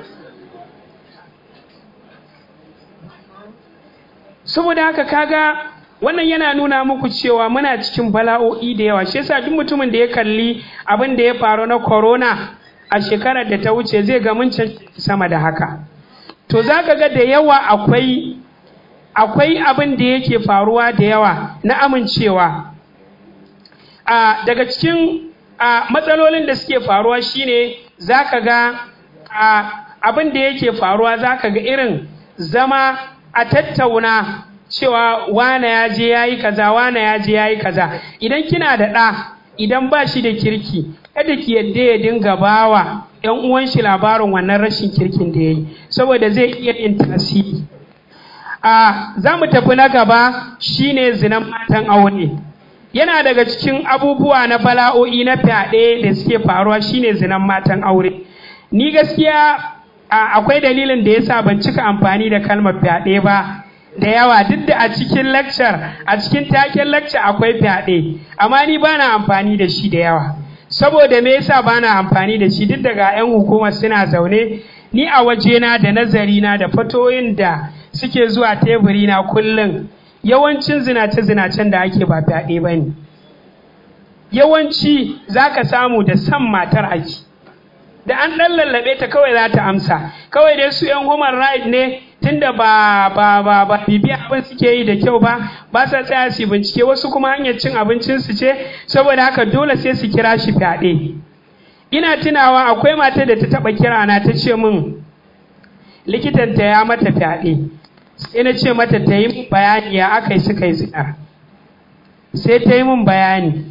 saboda haka kaga wannan yana nuna muku cewa muna cikin bala'o'i da yawa shi yasa duk mutumin da ya kalli abin da ya faru na corona a shekarar da ta wuce zai ga mun sama da haka to zaka ga da yawa akwai akwai abin da yake faruwa da yawa na amincewa a daga cikin a matsalolin da suke faruwa shine zaka ga a abin da yake faruwa zaka ga irin zama a tattauna cewa wane ya je ya yi kaza wane ya je ya yi kaza idan kina da ɗa idan ba shi da kirki kada ki yadda ya dinga bawa ‘yan uwan shi labarin wannan rashin kirkin da ya yi saboda zai iya yin tasiri a za mu tafi na gaba shine zinan matan aure yana daga cikin abubuwa na bala'o'i na fyaɗe da suke faruwa shine zinan matan aure ni gaskiya akwai dalilin da yasa ban cika amfani da kalmar fyaɗe ba da yawa duk da a cikin lecture a cikin taken lecture akwai fyaɗe amma ni bana amfani da shi da yawa saboda me yasa bana amfani da shi duk daga 'yan hukumar suna zaune ni a wajena da nazarina da fatoyin da suke zuwa teburina kullum yawancin zinace-zinacen da ake ba fyaɗe ba ne yawanci za ka samu da san matar ake da an ɗan lallaɓe ta kawai za ta amsa kawai dai su 'yan human right ne tunda ba ba ba ba bibiya abin suke yi da kyau ba ba sa tsaya su bincike wasu kuma hanyar cin abincin su ce saboda haka dole sai su kira shi fyaɗe ina tunawa akwai mata da ta taɓa kira na ta ce min likitanta ya mata fyaɗe sai na ce mata ta yi bayani ya aka yi suka yi zinar sai ta yi min bayani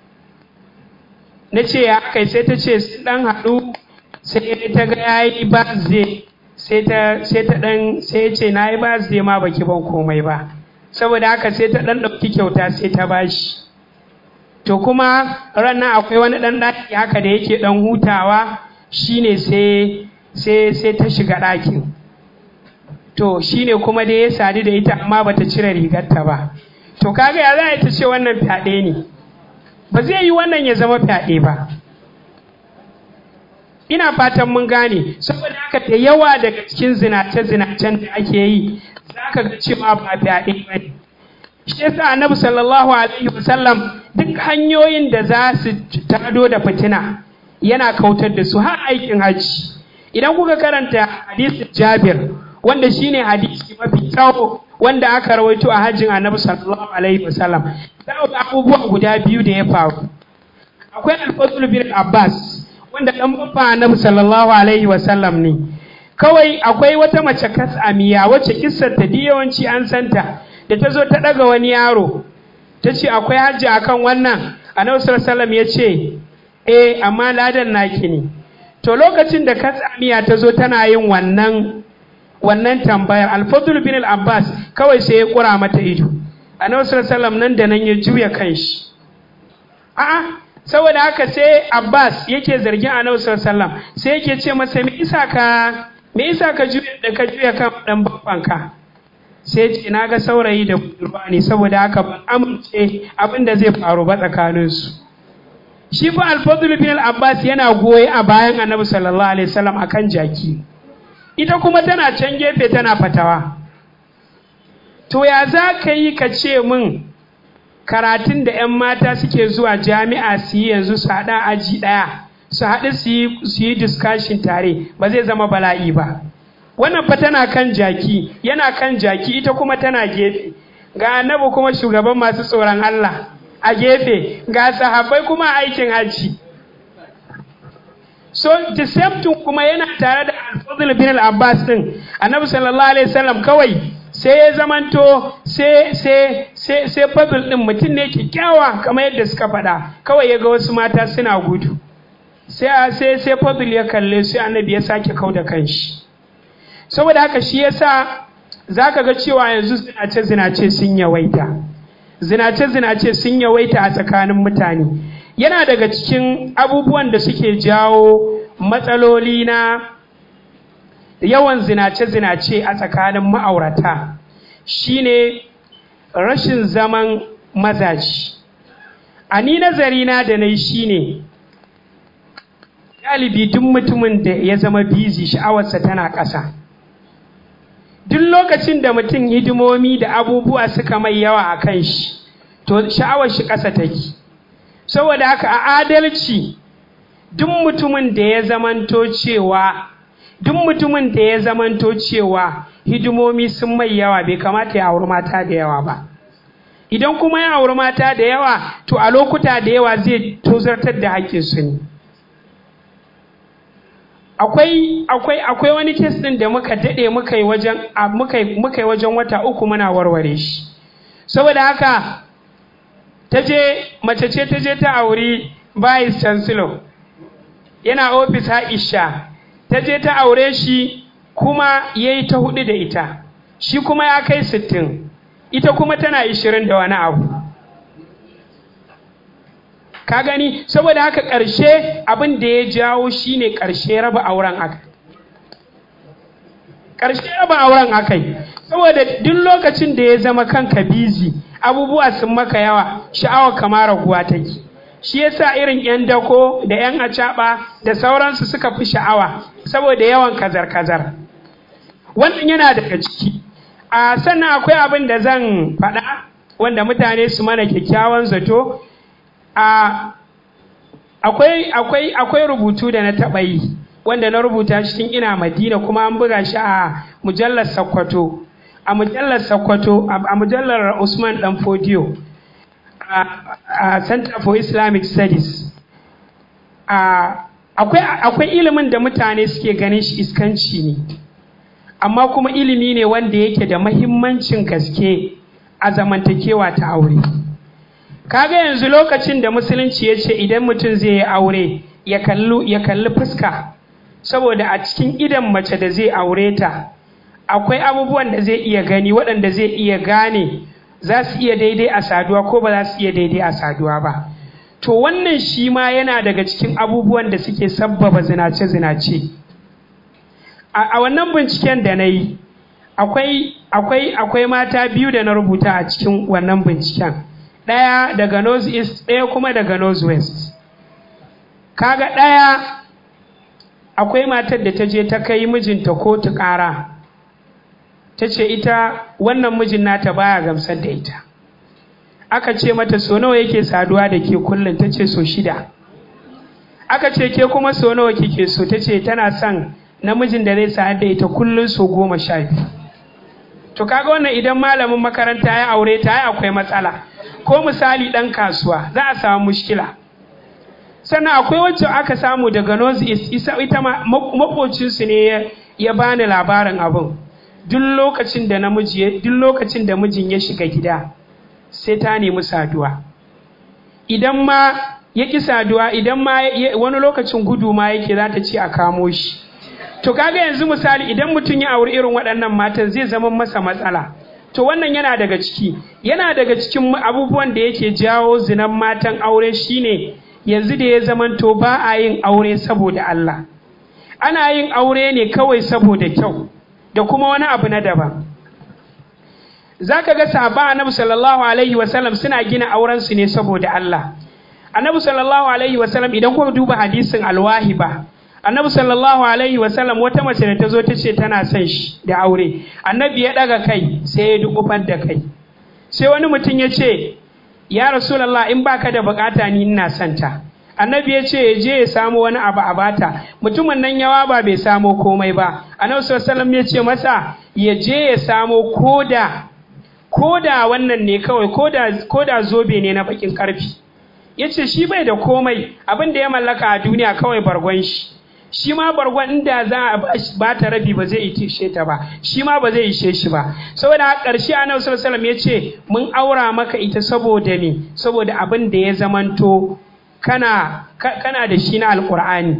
na ce ya aka yi sai ta ce sun ɗan haɗu sai ta ga ya yi birthday sai ta sai ta ɗan sai ce na yi birthday ma baki ban komai ba saboda haka sai ta ɗan ɗauki kyauta sai ta bashi to kuma ranar akwai wani ɗan ɗaki haka da yake ɗan hutawa shine sai sai sai ta shiga ɗakin to shine kuma dai ya sadu da ita amma bata cire rigarta ba to kaga ya za a ta ce wannan fyaɗe ne ba zai yi wannan ya zama fyaɗe ba ina fatan mun gane saboda haka da yawa daga cikin zinace-zinacen da ake yi za ka ga cewa ba fyaɗe ba ne shi yasa annabi sallallahu alaihi wasallam duk hanyoyin da za su tado da fitina yana kautar da su har aikin hajji idan kuka karanta hadisin jabir wanda shine hadisi mafi tsawo wanda aka rawaito a hajjin annabi sallallahu alaihi wasallam za ga abubuwa guda biyu da ya faru akwai alfadul bin abbas wanda dan babba annabi sallallahu alaihi wasallam ne kawai akwai wata mace kasamiya wacce kissar ta yawanci an santa da ta zo ta daga wani yaro ta ce akwai hajji akan wannan annabi sallallahu alaihi wasallam ya ce eh amma ladan naki ne to lokacin da kasamiya ta zo tana yin wannan wannan tambayar alfadul bin al-abbas kawai sai ya kura mata ido annabi sallallahu alaihi nan da nan ya juya kanshi a'a saboda haka sai abbas yake zargin annabi sallallahu alaihi sai yake ce masa me isa ka me isa ka juya da ka juya kan dan babbanka sai ce na ga saurayi da budurwa ne saboda haka ban amince abin da zai faru ba tsakaninsu shi fa alfadul bin al-abbas yana goye a bayan annabi sallallahu alaihi wasallam akan jaki ita kuma tana can gefe tana fatawa to ya za ka yi ka ce min karatun da 'yan mata suke zuwa jami'a su yi yanzu su haɗa aji ɗaya su haɗu su yi discussion tare ba zai zama bala'i ba wannan fa tana kan jaki yana kan jaki ita kuma tana gefe ga annabi kuma shugaban masu tsoron Allah a gefe ga sahabbai kuma aikin hajji so the same thing kuma yana tare da al-fadl bin al-abbas din annabi sallallahu alaihi wasallam kawai sai ya zamanto sai sai sai sai fadl din mutum ne kyakkyawa kamar yadda suka faɗa kawai ya ga wasu mata suna gudu sai sai sai fadl ya kalle su annabi ya sake kau da kanshi saboda haka shi yasa zaka ga cewa yanzu zinace zinace sun yawaita zinace zinace sun yawaita a tsakanin mutane yana daga cikin abubuwan da suke jawo matsaloli na yawan zinace-zinace a tsakanin ma'aurata shine rashin zaman mazaji a ni nazarina da na yi shine galibi duk mutumin da ya zama bizi sha'awarsa tana ƙasa duk lokacin da mutum hidimomi da abubuwa suka mai yawa a kan shi to sha'awar shi ƙasa take saboda haka a adalci duk mutumin da ya zamanto cewa duk mutumin da ya zamanto cewa hidimomi sun mai yawa bai kamata ya auri mata da yawa ba idan kuma ya auri mata da yawa to a lokuta da yawa zai tozartar da haƙƙinsu ne akwai akwai akwai wani kes ɗin da muka daɗe muka yi wajen muka yi wajen wata uku muna warware shi saboda haka ta je mace ce ta je ta auri vice chancellor yana ofis Aisha ta je ta aure shi kuma ya yi ta hudu da ita shi kuma ya kai sittin ita kuma tana ishirin da wani abu ka gani saboda haka ƙarshe abin da ya jawo shine ƙarshe raba auren aka ƙarshe raba auren akai saboda duk lokacin da ya zama kanka bizi abubuwa sun maka yawa sha'awar kama raguwa take shi yasa irin yan dako da yan acaba da sauransu suka fi sha'awa saboda yawan kazar-kazar wannan yana daga ciki a sannan akwai abin da zan faɗa wanda mutane su mana kyakkyawan zato a akwai akwai akwai rubutu da na taɓa yi wanda na rubuta shi tun ina madina kuma an buga shi a mujallar sakkwato a mujallar sakkwato a mujallar usman dan fodiyo a center for islamic studies akwai ilimin da mutane suke ganin shi iskanci ne amma kuma ilimi ne wanda yake da mahimmancin gaske a zamantakewa ta aure kaga yanzu lokacin da musulunci ya ce idan mutum zai yi aure ya kalli fuska saboda a cikin idan mace da zai aure ta akwai abubuwan da zai iya gani waɗanda zai iya gane za su iya daidai a saduwa ko ba za su iya daidai a saduwa ba to wannan shi ma yana daga cikin abubuwan da suke sabbaba zinace-zinace a wannan binciken da na yi akwai mata biyu da na rubuta a cikin wannan binciken ɗaya daga north east ɗaya kuma daga north west kaga ɗaya akwai matar da ta je ta kai mijinta kotu ƙara ta ce ita wannan mijin nata baya gamsar da ita aka ce mata so nawa yake saduwa da ke kullum ta ce so shida aka ce ke kuma so nawa kike so ta ce tana son namijin da zai sa'ad da ita kullum so goma sha biyu to kaga wannan idan malamin makaranta ya aure ta ya akwai matsala ko misali ɗan kasuwa za a samu mushkila sannan akwai wacce aka samu daga north east ita makocinsu ne ya bani labarin abin duk lokacin da namiji duk lokacin da mijin ya shiga gida sai ta nemi saduwa idan ma ya ƙi saduwa idan ma wani lokacin gudu ma yake za ta ce a kamo shi to kaga yanzu misali idan mutum ya auri irin waɗannan matan zai zama masa matsala to wannan yana daga ciki yana daga cikin abubuwan da yake jawo zinan matan aure shine yanzu da ya zamanto ba a yin aure saboda Allah ana yin aure ne kawai saboda kyau da kuma wani abu na daban za ka ga sahaba annabi sallallahu alaihi wasallam suna gina aurensu ne saboda Allah annabi sallallahu alaihi wasallam idan kuka duba hadisin alwahiba annabi sallallahu alaihi wasallam wata mace da ta zo ta ce tana son shi da aure annabi ya daga kai sai ya dukufar da kai sai wani mutum ya ce ya rasulallah in baka da bukata ni ina son ta annabi ya ce ya je ya samu wani abu a bata mutumin nan yawa ba bai samo komai ba annabi sallallahu ya ce masa ya je ya samo koda koda wannan ne kawai koda koda zobe ne na bakin karfi ya ce shi bai da komai abin da ya mallaka a duniya kawai bargon shi shi ma bargon inda za a ba ta rabi ba zai ishe ta ba shi ma ba zai ishe shi ba saboda a ƙarshe annabi sallallahu alaihi ya ce mun aura maka ita saboda me saboda abin da ya zamanto kana kana da shi na alqur'ani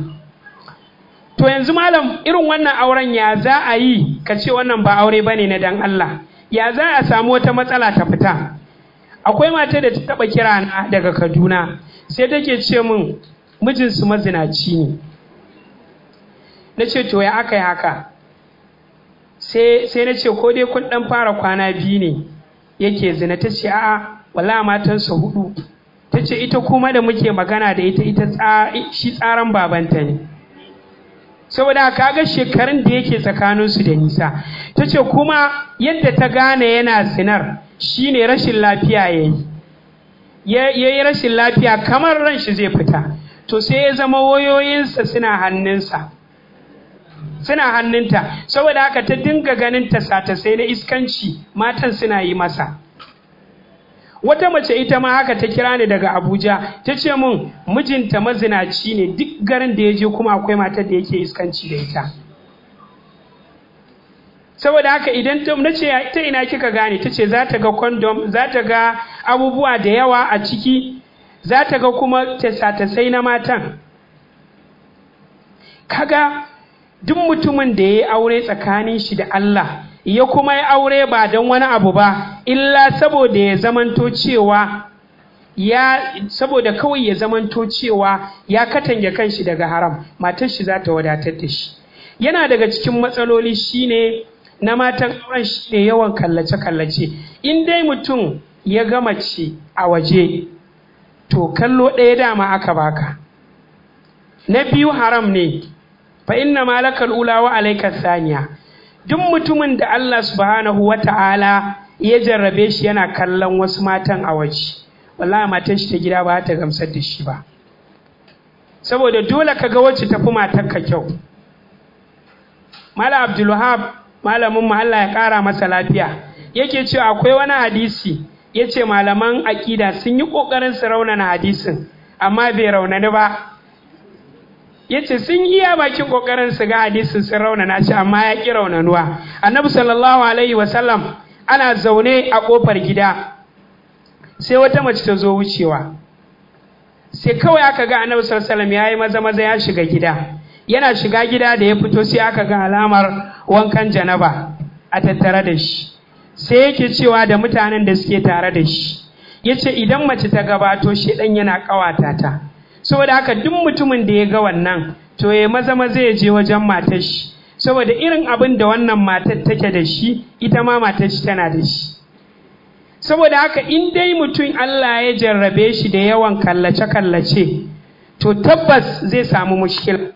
to yanzu malam irin wannan auren ya za a yi ka ce wannan ba aure bane na dan Allah ya za a samu wata matsala ta fita akwai mata da ta taba kira na daga Kaduna sai take ce min mijinsu mazinaci ne na ce to ya aka yi haka sai na ce ko dai kun dan fara kwana biyu ne yake zina ta ce a'a wala matansa hudu ta ce ita kuma da muke magana da ita ita shi tsaran babanta ne saboda kaga shekarun da yake tsakaninsu da nisa ta ce kuma yadda ta gane yana zinar shine rashin lafiya ya yi ya yi rashin lafiya kamar ran shi zai fita to sai ya zama wayoyinsa suna hannunsa suna hannunta saboda haka ta dinga ganin tasa-tasai na iskanci matan suna yi masa wata mace ita ma haka ta kira ni daga abuja ta ce min mijinta mazinaci ne duk garin da ya je kuma akwai matar da yake iskanci da ita saboda haka idan ta na ce ta ina kika gane ta ce za ta ga kondom za ta ga abubuwa da yawa a ciki za ta ga kuma tasa-tasai na matan kaga duk mutumin da ya yi aure tsakanin shi da Allah ya kuma yi aure ba don wani abu ba illa saboda ya zamanto cewa ya saboda kawai ya zamanto cewa ya katange kanshi daga haram matar shi za ta wadatar da shi yana daga cikin matsaloli shine na matan auren shi ne yawan kallace-kallace in dai mutum ya ga mace a waje to kallo ɗaya dama aka baka na biyu haram ne fa inna malakal ula wa alaika saniya duk mutumin da Allah subhanahu wa ta'ala ya jarrabe shi yana kallon wasu matan a waje wallahi matan shi ta gida ba ta gamsar da shi ba saboda dole ka ga wacce tafi matar ka kyau Mala Abdulwahab malamin mu Allah ya kara masa lafiya yake cewa akwai wani hadisi yace malaman aƙida sun yi ƙoƙarin su raunana hadisin amma bai raunani ba yace sun iya bakin kokarin su ga hadisin sun raunana shi amma ya ki raunanuwa annabi sallallahu alaihi wasallam ana zaune a kofar gida sai wata mace ta zo wucewa sai kawai aka ga annabi sallallahu alaihi wasallam yayi maza maza ya shiga gida yana shiga gida da ya fito sai aka ga alamar wankan janaba a tattare da shi sai yake cewa da mutanen da suke tare da shi yace idan mace ta gabato shedan yana kawata ta saboda haka duk mutumin da ya ga wannan to ya maza maza ya je wajen matar shi saboda irin abin da wannan matar take da shi ita ma matar shi tana da shi saboda haka in dai mutum Allah ya jarrabe shi da yawan kallace kallace to tabbas zai samu mushkil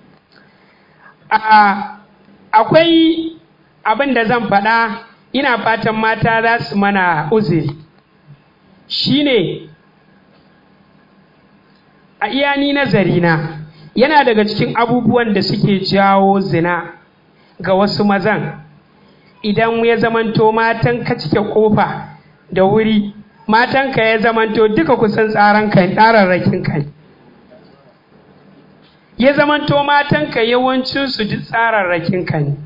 akwai abin da zan faɗa ina fatan mata za su mana uzuri shine a iyani nazarina yana daga cikin abubuwan da suke jawo zina ga wasu mazan idan ya zamanto matan ka cike kofa da wuri matan ka ya zamanto duka kusan tsaran ka tsararrakin ka ya zamanto matan ka yawancin su duk tsararrakin ka ne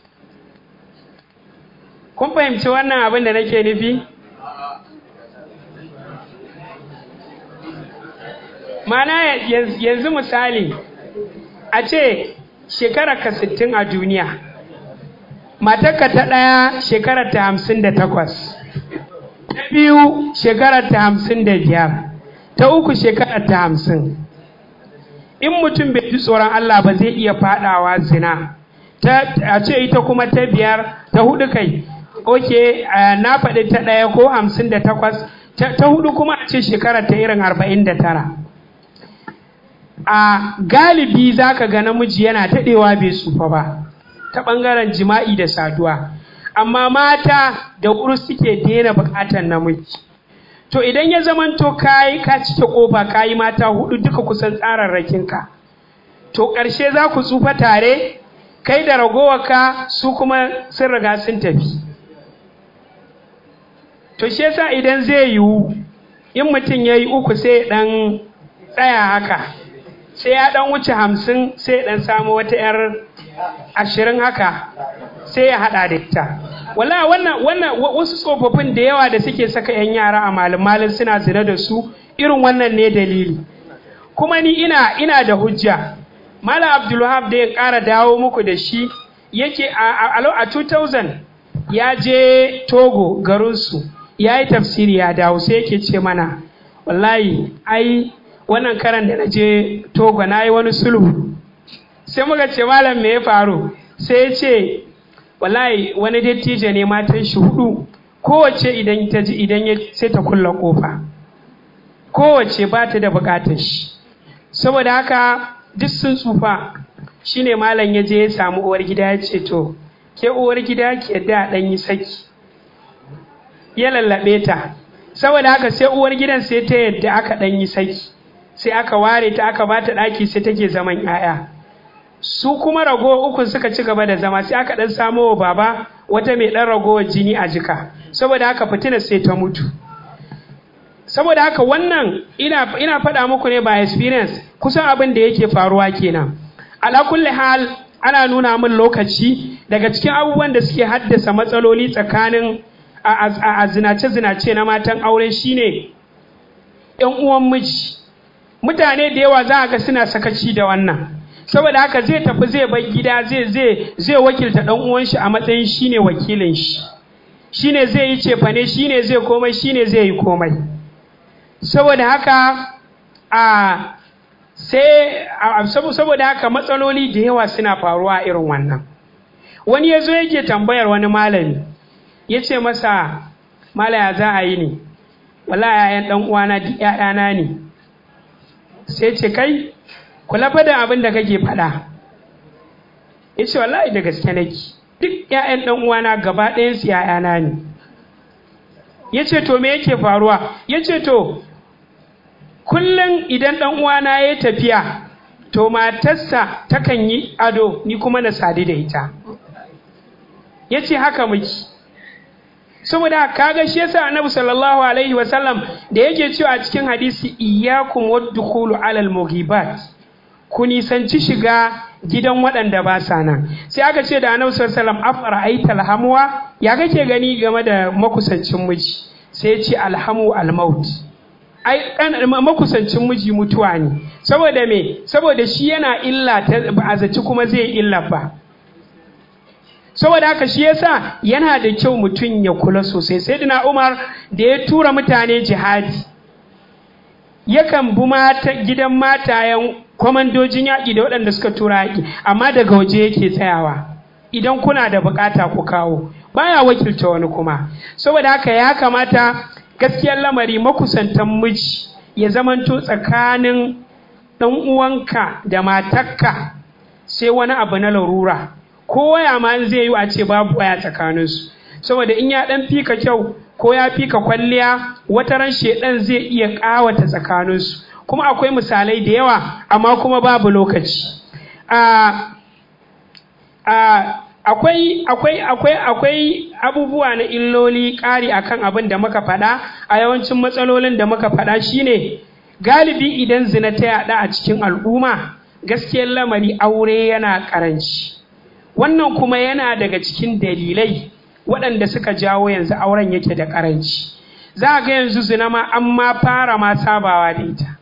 kun fahimci wannan abin da nake nufi mana yanzu misali a ce shekara ka sittin a duniya matarka ta ɗaya shekara ta hamsin da takwas ta biyu shekara ta hamsin da biyar ta uku shekara ta hamsin in mutum bai ji tsoron Allah ba zai iya fadawa zina a ce ita kuma ta biyar ta hudu kai ok na faɗi ta ɗaya ko hamsin da takwas ta hudu kuma a ce shekara ta irin arba'in da tara a galibi za ka ga namiji yana daɗewa bai tsufa ba ta ɓangaren jima'i da saduwa amma mata da wuri suke daina buƙatar namiji to idan ya zamanto kayi ka cike ƙofa kayi mata hudu duka kusan tsararrakinka to ƙarshe za ku tsufa tare kai da ragowarka su kuma sun riga sun tafi to shi yasa idan zai yiwu in mutum ya yi uku sai ɗan tsaya haka sai ya dan wuce hamsin sai ya dan samu wata yar ashirin haka sai ya hada da ita wala wannan wannan wasu tsofaffin da yawa da suke saka yan yara a malin malin suna zina da su irin wannan ne dalili kuma ni ina ina da hujja malam abdulwahab da ya kara dawo muku da shi yake a, a, 2000 ya je togo garinsu ya yi tafsiri ya dawo sai yake ce mana wallahi ai wannan karan da na je togo na yi wani sulhu sai muka ce malam me ya faru sai ya ce wallahi wani dattijo ne matan shi hudu kowace idan ta ji idan ya sai ta kulla kofa kowace ba ta da bukatar shi saboda haka duk sun tsufa shine malam ya je ya samu uwar gida ya ce to ke uwar gida ki yadda a ɗan yi saki ya lallaɓe ta saboda haka sai uwar gidan sai ta yadda aka ɗan yi saki sai aka ware ta aka bata ɗaki sai take zaman 'ya'ya su kuma rago ukun suka ci gaba da zama sai aka ɗan samo wa baba wata mai ɗan ragowar jini a jika saboda haka fitina sai ta mutu saboda haka wannan ina, ina faɗa muku ne ba experience kusan abin da yake faruwa kenan ala kulli hal ana nuna min lokaci daga cikin abubuwan da suke haddasa matsaloli tsakanin a zinace-zinace na matan aure shine ‘yan uwan miji mutane da yawa za a ga suna sakaci da wannan saboda haka zai tafi zai bar gida zai zai zai wakilta dan uwan shi a matsayin shine wakilin shi shine zai yi cefane shine zai komai shine zai yi komai saboda haka a sai saboda haka matsaloli da yawa suna faruwa irin wannan wani ya zo yake tambayar wani malami ya ce masa malaya za a yi ne wala yayan dan uwana duk ƴaƴana ne sai ce kai kula fa da abin da kake faɗa ya ce wallahi da gaske nake duk ƴaƴan dan uwana gaba ɗayan su ƴaƴana ne ya ce to me yake faruwa ya ce to kullum idan dan uwana ya tafiya to matarsa takan yi ado ni kuma na sadu da ita ya ce haka muke saboda kaga shi yasa annabi sallallahu alaihi wasallam da yake cewa a cikin hadisi iyyakum wadkhulu alal mughibat ku nisanci shiga gidan waɗanda ba sa nan sai aka ce da annabi sallallahu alaihi wasallam afara aital hamwa ya kake gani game da makusancin miji sai ya ce alhamu almaut ai kan makusancin miji mutuwa ne saboda me saboda shi yana illa ta ba a zaci kuma zai illa ba saboda haka shi yasa yana da kyau mutum ya kula sosai sai dina umar da ya tura mutane jihadi yakan bi mata gidan matayen kwamandojin yaƙi da waɗanda suka tura yaƙi amma daga waje yake tsayawa idan kuna da bukata ku kawo baya wakilta wani kuma saboda haka ya kamata gaskiyar lamari makusantan miji ya zamanto tsakanin ɗan uwanka da matarka sai wani abu na larura ko waya ma zai yi a ce babu waya tsakaninsu saboda in ya dan fika kyau ko ya fika kwalliya wata ran shedan zai iya kawata tsakaninsu kuma akwai misalai da yawa amma kuma babu lokaci a a akwai akwai akwai akwai abubuwa na illoli ƙari akan abin da muka faɗa a yawancin matsalolin da muka faɗa shine galibi idan zina ta yaɗa a cikin al'umma gaskiyar lamari aure yana ƙaranci wannan kuma yana daga cikin dalilai waɗanda suka jawo yanzu auren yake da ƙaranci za a ga yanzu zina ma an ma fara ma sabawa da ita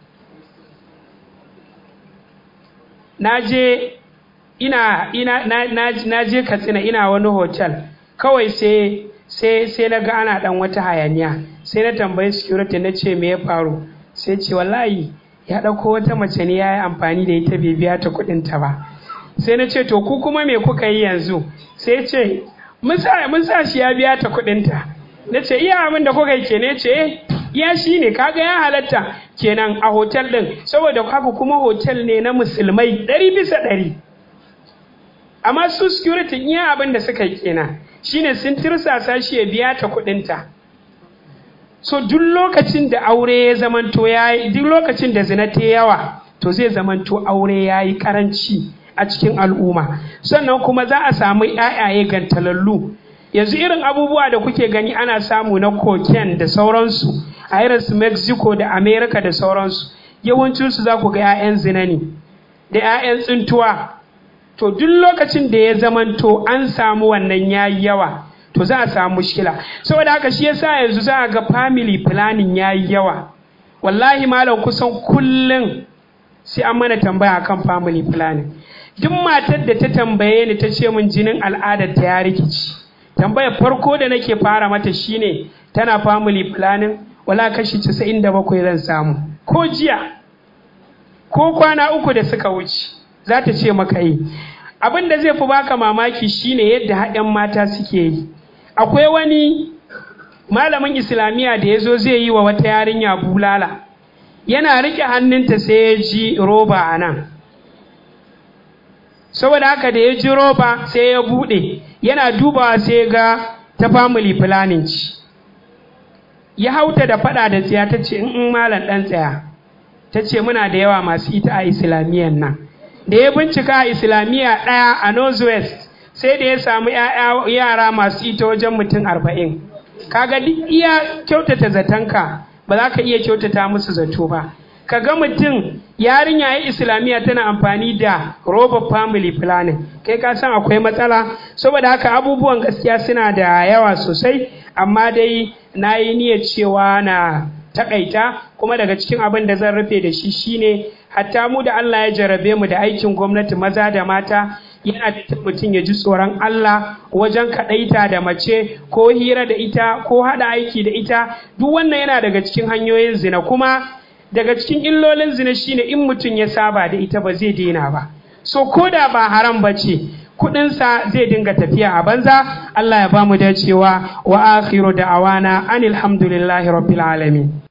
na je ina ina na, na, na je katsina ina wani hotel kawai sai sai sai na ga ana dan wata hayaniya sai na tambayi security na ce me ya faru sai ce wallahi ya ɗauko wata mace ne ya yi amfani da ita bai biya ta kuɗin ta ba sai na ce to ku kuma me kuka yi yanzu sai ce mun sa shi ya biya ta kuɗin ta na ce iya abin da kuka yi ke ne ce ya shi ne kaga ya halatta kenan a hotel ɗin saboda haka kuma hotel ne na musulmai ɗari bisa ɗari amma su security iya abin da suka yi kenan shine sun tirsasa shi ya biya ta kuɗinta so duk lokacin da aure ya zamanto ya yi duk lokacin da zina ta yawa to zai zamanto aure ya yi karanci a cikin al'umma sannan kuma za a samu ‘ya'yaye gantalallu yanzu irin abubuwa da kuke gani ana samu na cocaine da sauransu a irin su mexico da america da sauransu yawancinsu za ku ga ‘ya'yan zina ne da ‘ya'yan tsintuwa to duk lokacin da ya zamanto an samu wannan yayi yawa to za a samu mushkila saboda haka shi yasa yanzu za a ga family planning yayi yawa wallahi malam kusan kullum sai an mana tambaya akan family planning duk matar da ta tambaye ni ta ce min jinin al'adar ta ya rikici tambayar farko da nake fara mata shine tana family planning wala kashi 97 zan samu ko jiya ko kwana uku da suka wuce za ta ce maka yi abin da zai fi baka mamaki shine yadda haɗin mata suke yi akwai wani malamin islamiyya da ya zo zai yi wa wata yarinya bulala yana riƙe hannunta sai ya ji roba a nan saboda haka da ya ji roba sai ya buɗe yana dubawa sai ga ta family planning ci ya hauta da faɗa da tsiya ta ce in malam ɗan tsaya ta ce muna da yawa masu ita a islamiyyan nan da ya bincika a islamiyya ɗaya a northwest sai da ya samu yara masu ita wajen mutum arba'in kaga duk iya kyautata zatonka ba za ka iya kyautata musu zato ba kaga mutum yarinya ya islamiyya tana amfani da roba family planning kai ka san akwai matsala saboda haka abubuwan gaskiya suna da yawa sosai amma dai na yi niyyar cewa na takaita kuma daga cikin abin da zan rufe da shi shine hatta mu da Allah ya jarabe mu da aikin gwamnati maza da mata yana da mutum ya ji tsoron Allah wajen kaɗaita da mace ko hira da ita ko haɗa aiki da ita duk wannan yana daga cikin hanyoyin zina kuma daga cikin illolin zina shine in mutum ya saba da ita ba zai daina ba so ko da ba haram ba ce kuɗinsa zai dinga tafiya a banza Allah ya ba mu dacewa wa akhiru da'awana anil hamdulillahi rabbil alamin